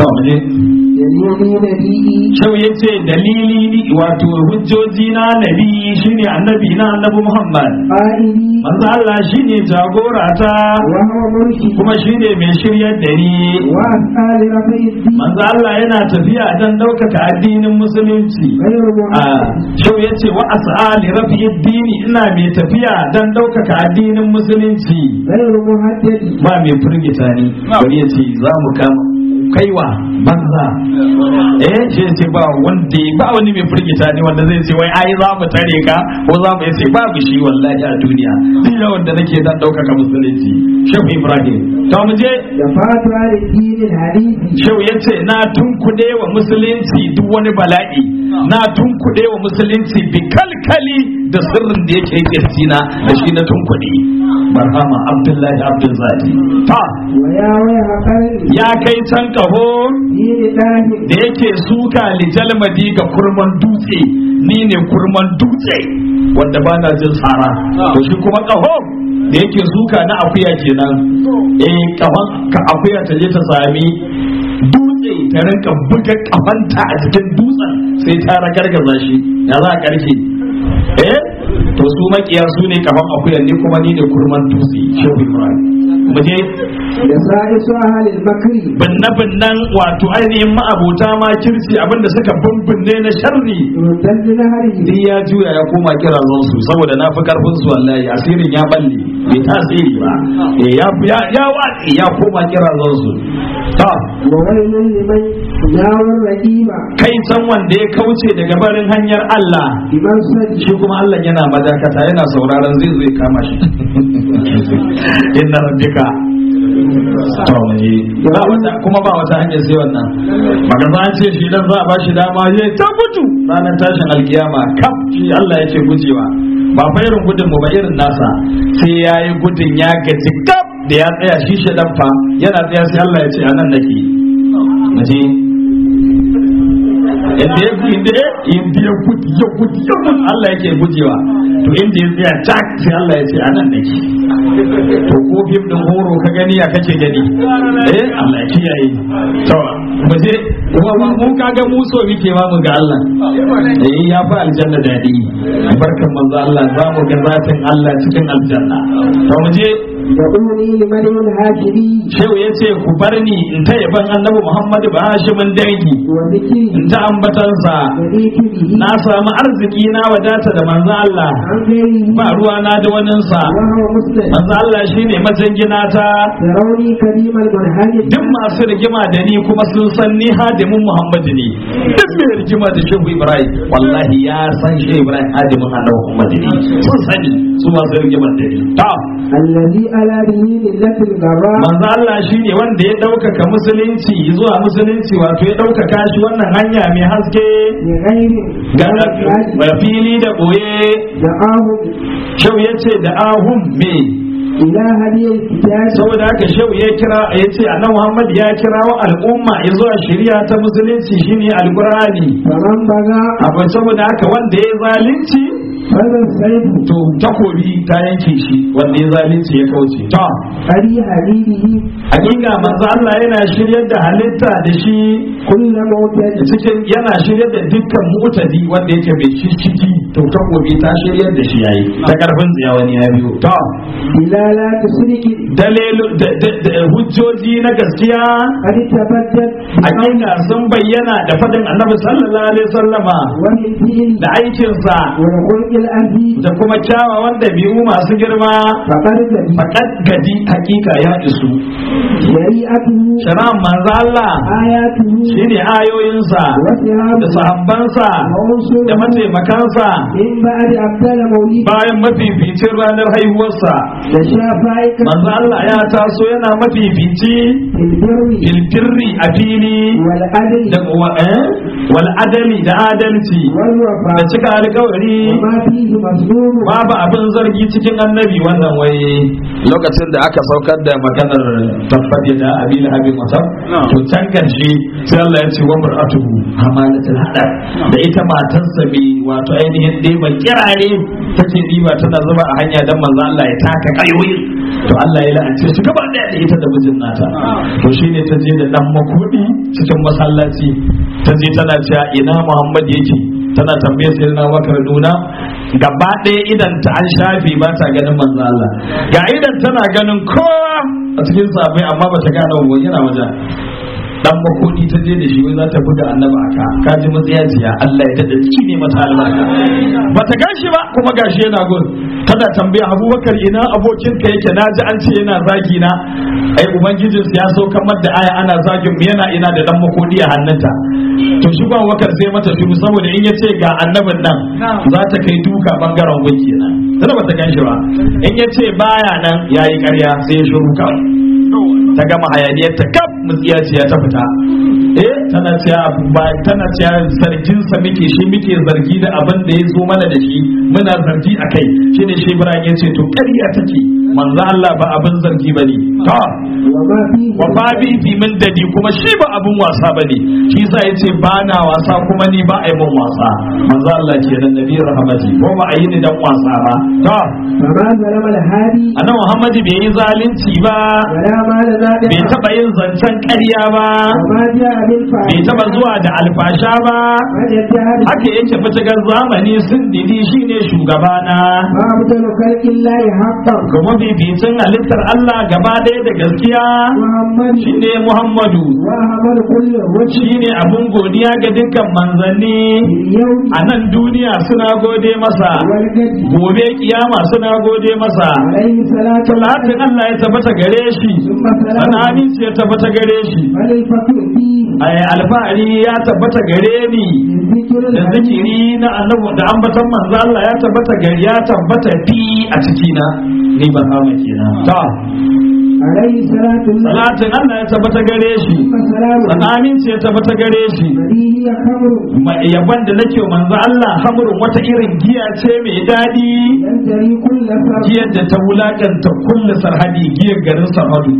dalili
Shau ya ce dalili wato hujjoji na nabi shine annabi na annabi Muhammad.
ƙa'idi
Manzo Allah shine jagora ta
wa huwa murshid
kuma shine mai shiryar da ni.
wa asali rafa'i din
Manzo Allah yana tafiya don ɗaukaka addinin musulunci.
ghayru
a
muhammad
shau ya ce wa as'ali rafi dini ina mai tafiya don ɗaukaka addinin musulunci.
ghayru muhaddad
Ba mai firgita ni bari ya ce za mu kama kaiwa banza eh shi ce ba wanda ba wani mai firgita ne wanda zai ce wai ai za mu tare ka ko za mu yace babu shi wallahi a duniya duk yawan da nake dan ɗaukaka musulunci shehu ibrahim to mu je
da fatuwa da dinin hadisi
shehu ya ce na tunkuɗe wa musulunci duk wani bala'i na tunkuɗe wa musulunci bi kalkali da sirrin da yake kirjina da shi na tunkuɗe barhama abdullahi abdul zati ta
wa ya waya haƙar
ya kai can kaho
dini ɗahin
da yake suka lijalmadi ga kurman dutse ni ne kurman dutse wanda ba na jin tsara to shi kuma kaho da yake suka na akuya kenan eh kafan ka akuya ta je ta sami dutse ta rinka buga kafanta a cikin dutsen sai ta ragargaza shi ya za a karke eh to su makiya su ne kafan akuyan ni kuma ni ne kurman dutse shehu ibrahim mu je
da sa'isu ahalil makri
binne-binnen wato ainihin ma'abota ma kirsi abinda suka bimbinne na sharri
rudan na hari
duk ya juya ya koma kira su saboda na fi karfin su wallahi asirin ya balle bai tasiri ba Eh, ya ya ya watsi ya koma kira su ta
wa wailun liman yawon rahima
kai san wanda ya kauce daga barin hanyar Allah
biman sadi
shi kuma Allah yana madakata yana sauraron zai zo ya kama shi inna rabbika to mu je. ba wata kuma ba wata hanyar sai wannan maka za a ce shi dan za a ba shi dama ya ta gudu ranar tashin alkiyama kaf shi Allah yake gujewa ba fa irin gudun mu ba irin nasa sai yayi gudun ya gaji kaf da ya tsaya shi shi dan fa yana tsaya sai Allah ya ce anan nake mu je inda ya inda ya inda ya gudu ya gudu ya gudu Allah yake gujewa to inda ya tsaya tak sai Allah ya ce anan nake to ko fim din horo ka gani ya kake gani eh Allah ya kiyaye to mu je kuma mu mun kaga mu so muke ma mu ga Allah eh ya fa aljanna dadi barkan manzo Allah za mu ga zatin Allah cikin aljanna to mu je
da uni liman yin hashiri
shehu ya ce ku bar ni in ta yaban annabi Muhammadu ba hashimin dangi
wa zikiri
in ta ambatansa
da zikiri
na samu arziki na wadata da manzo Allah
an gairi
ba ruwa na da waninsa
wa hawa muslim
manzo Allah shine majangina ta
da rauni karimar manhajin
duk masu rigima da ni kuma sun san ni hadimin Muhammadu ne duk mai rigima da Shehu Ibrahim wallahi ya san Shehu Ibrahim hadimin Annabi Muhammadu ne sun sani su masu rigima da ni ta
allazi ala bihi millatil garra
manzo Allah shine wanda ya ɗaukaka musulunci zuwa musulunci wato ya ɗaukaka shi wannan hanya mai haske
ne gairi
ga ga fili da boye
da ahu
Shehu ya ce da ahum me
ila hadiyar kitabi
saboda haka shehu ya kira ya ce annabi Muhammad ya kira wa al'umma ya zuwa shari'a ta musulunci shine alqur'ani
faman baga
abu saboda haka wanda ya zalunci
هذا السيف
to takobi ta yanke shi wanda ya zalunci ya kauce to
أري حبيبه
hakika manzo Allah yana shiryar da halitta da shi
كل موتد
cikin yana shiryar da dukkan mutadi wanda yake mai shishigi to takobi ta shiryar da shi yayi ta karfin tsiya wani ya biyo to
دلالات صدق
dalilu da- da- da- hujjoji na gaskiya
قد تبدت
hakika sun bayyana da fadin annabi sallallahu alaihi wasallama
وبالفعل
da aikinsa
والخلق العزيز
da kuma kyawawan dabi'u masu girma
فقد جدي
faƙad gadi hakika ya isu
شريعته
shari'ar manzo Allah
آياته
shine ayoyinsa da
وسهامه
sahabbansa da
وعنصره
mataimakansa
من بعد أبدال مولده
bayan mafificin ranar haihuwarsa
تشافعك
manzo Allah ya taso yana mafifici
في البر
filbirri a fili
والعدل
da wa- eh? wal adali da adalci da
والوفاء
cika alkawari
وما فيه مظلوم
babu abin zargi cikin annabi wannan wai lokacin da aka saukar da maganar tabbati da abil habib masar to can karshe sai Allah ya ce wa mar'atuhu hamalatul hadar da ita matarsa bi wato ainihin dai ban kirare take diba tana zuba a hanya dan manzo Allah ya taka kayoyi to Allah ya la'ance su gaba daya da ita da mijin nata to shine ta je da dan makodi cikin masallaci ta je tana cewa ina Muhammad yake tana tambayar sai na bakar nuna gaba ɗaya idan ta an shafe ba ta ganin manzo Allah ga idan tana ganin kowa a cikin sabai amma ba ta gane wani yana wajen dan makodi ta je da shi wai za ta buga annabi aka ka ji matsiyaciya Allah ya dada ciki ne mata albarka ba ta gashi ba kuma gashi yana gun tana tambaya Abubakar ina abokin ka yake naji an ce yana zagi na ai ubangijin ya so kamar da aya ana zagin mu yana ina da dan makodi a hannunta to shi ba wakar sai mata shiru saboda in ya ce ga annabin nan za ta kai duka bangaren gun kenan tana ba ta ganshi ba in ya ce baya nan yayi ƙarya sai ya shiru kawai ta gama hayaniyar ta kaf mutsiyaciya ta fita eh tana cewa ba tana cewa zargin sa muke shi muke zargi da abin da ya zo mana da shi muna zargi akai shine shi Ibrahim ya ce to ƙarya take manzo Allah ba abin zargi bane to
وما فيه
wa babi fi min dadi kuma shi ba abin wasa bane shi yasa yace ba na wasa kuma ni ba ai mun wasa manzo Allah kenan nabi rahmati ko ba ayi ni dan wasa ba to
فما ظلم الهادي
annabi Muhammad bai yi zalunci ba
ولا مال
bai
نادر
taba yin zancen ƙarya ba
وما جاء
bai
بالفاحشة
taba zuwa da alfasha ba
من يدعي
haka yake fitigar zamani sun didi shine shugabana
وأفضل خلق الله حقا
kuma bibicin halittar Allah gaba ɗaya da gaskiya
محمد
shine Muhammadu
وأحمد كل وجه
shine abun godiya ga dukkan manzanni
في اليوم
a nan duniya suna gode masa
والغد
gobe kiyama suna gode masa
عليه الصلاة
talatin Allah ya tabbata gare shi
ثم سلام
sanani ya tabbata gare shi
بل الفقر فيه
ai alfahari ya tabbata gare ni
من ذكر
da
الحديث
zikiri na annabi da ambatan manzo Allah ya tabbata gari ya tabbata fi a cikina ni ba hama kenan ta
عليه الصلاة والسلام
salatin Allah ya tabbata gare shi
ثم سلام
sanamin ya tabbata gare shi
هذه خمر
Ma- yaban da nake wa manzo Allah hamurun wata irin giya ce mai daɗi
ينتهي كل فرد
giyar da ta wulakanta kulle sarhadi giyar garin sarhadu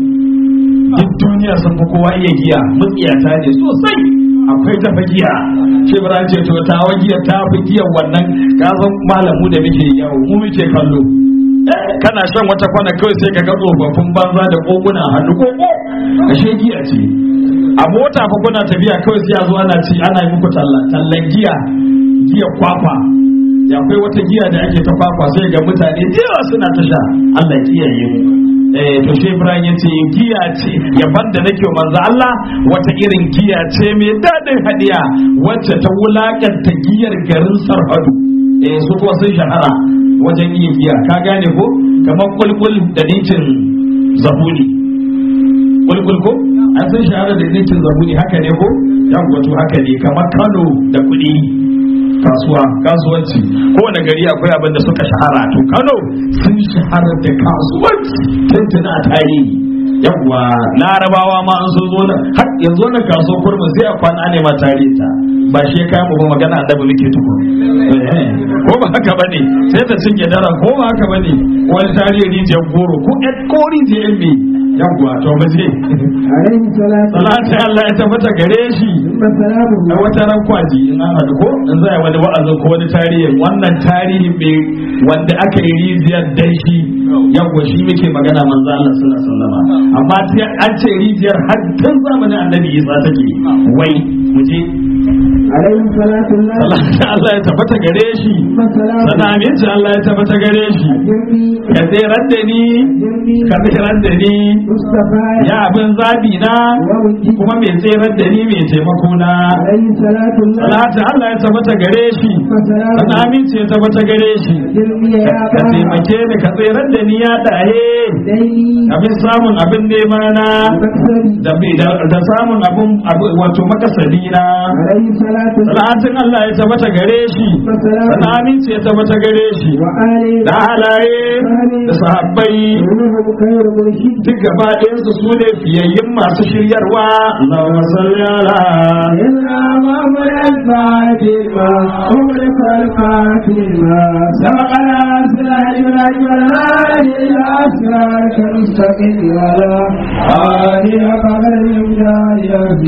duk duniya sun fi kowa iya giya mutsiyata ne sosai akwai tafa giya ce bara ce to ta wa giya ta fi giya wannan kazan malamu da muke yawo mu muke kallo Eh, kana shan wata kwana kawai sai ka ga tsofaffin banza da koguna a hannu koko ashe giya ce a mota fa kuna tafiya kawai sai a zo ana ci ana yi muku tallan tallan giya giya kwakwa ya akwai wata giya da ake ta kwakwa sai ga mutane da yawa suna ta sha Allah ya kiyaye mu eh to shi Ibrahim ya ce giya ce yaban da nake wa manzo Allah wata irin giya ce mai dadin hadiya wacce ta wulakanta giyar garin Sarhadu eh su kuma sun shahara wajen yin giya ka gane ko kamar kulkul da nitin zabuni kulkul ko an san shahara da nitin zabuni haka ne ko ya wato haka ne kamar Kano da kuɗi kasuwa kasuwanci kowane gari akwai abin da suka shahara to kano sun shahara da kasuwanci tuntun a tarihi yawwa larabawa ma an so zo nan har yanzu wannan kaso kurmi sai a kwana ne ma tarihi ta ba shi ya kai mu ba magana annabi muke tuko ko ba haka bane sai ta cinye daren ko ba haka bane wani tarihi rijiyar goro ko ɗan ko rijiyar me yawwa to mu je
عليه الصلاة
salatin Allah ya tabbata gare shi
ثم سلامه
a wata ran kwaji in an haɗu ko in zai wani wa'azin ko wani tarihi wannan tarihi mai wanda aka yi rijiyar dan shi yawwa shi muke magana manzo Allah sallallahu alaihi wasallam amma sai an ce rijiyar har tun zamanin annabi Isa take wai mu je
عليه الصلاة الله
salatin Allah ya tabbata gare shi
ثم سلامه
sana aminci Allah ya tabbata gare shi
أجرني
ka tsirar da ni
أجرني
ka tsirar da ni
مصطفى
ya abin zabi na
ووجهي
kuma mai tsirar da ni mai taimako na
عليه الصلاة الله
salatin Allah ya tabbata gare shi
ثم
sana
سلامه
aminci ya tabbata gare shi
أجرني يا
ka
أبا
taimake ni ka tsirar da ni ya dahe
ديني
abin samun abin nema na
مكسبي
da bi- da da samun abin abu- wato makasadi na
عليه الصلاة الله
salatin Allah ya tabbata gare shi
ثم سلامه
sana aminci ya tabbata gare shi
وآله
da halaye da sahabbai
كلهم خير مرشد
duk gaba ɗayansu su ne fiyayyun masu shiryarwa Allahumma salli ala
إلا مولى الفاتمة أمرك الفاتمة سبقنا سلاح الأجمال إلى أسرارك المستقيم ولا آله قدر الإمداد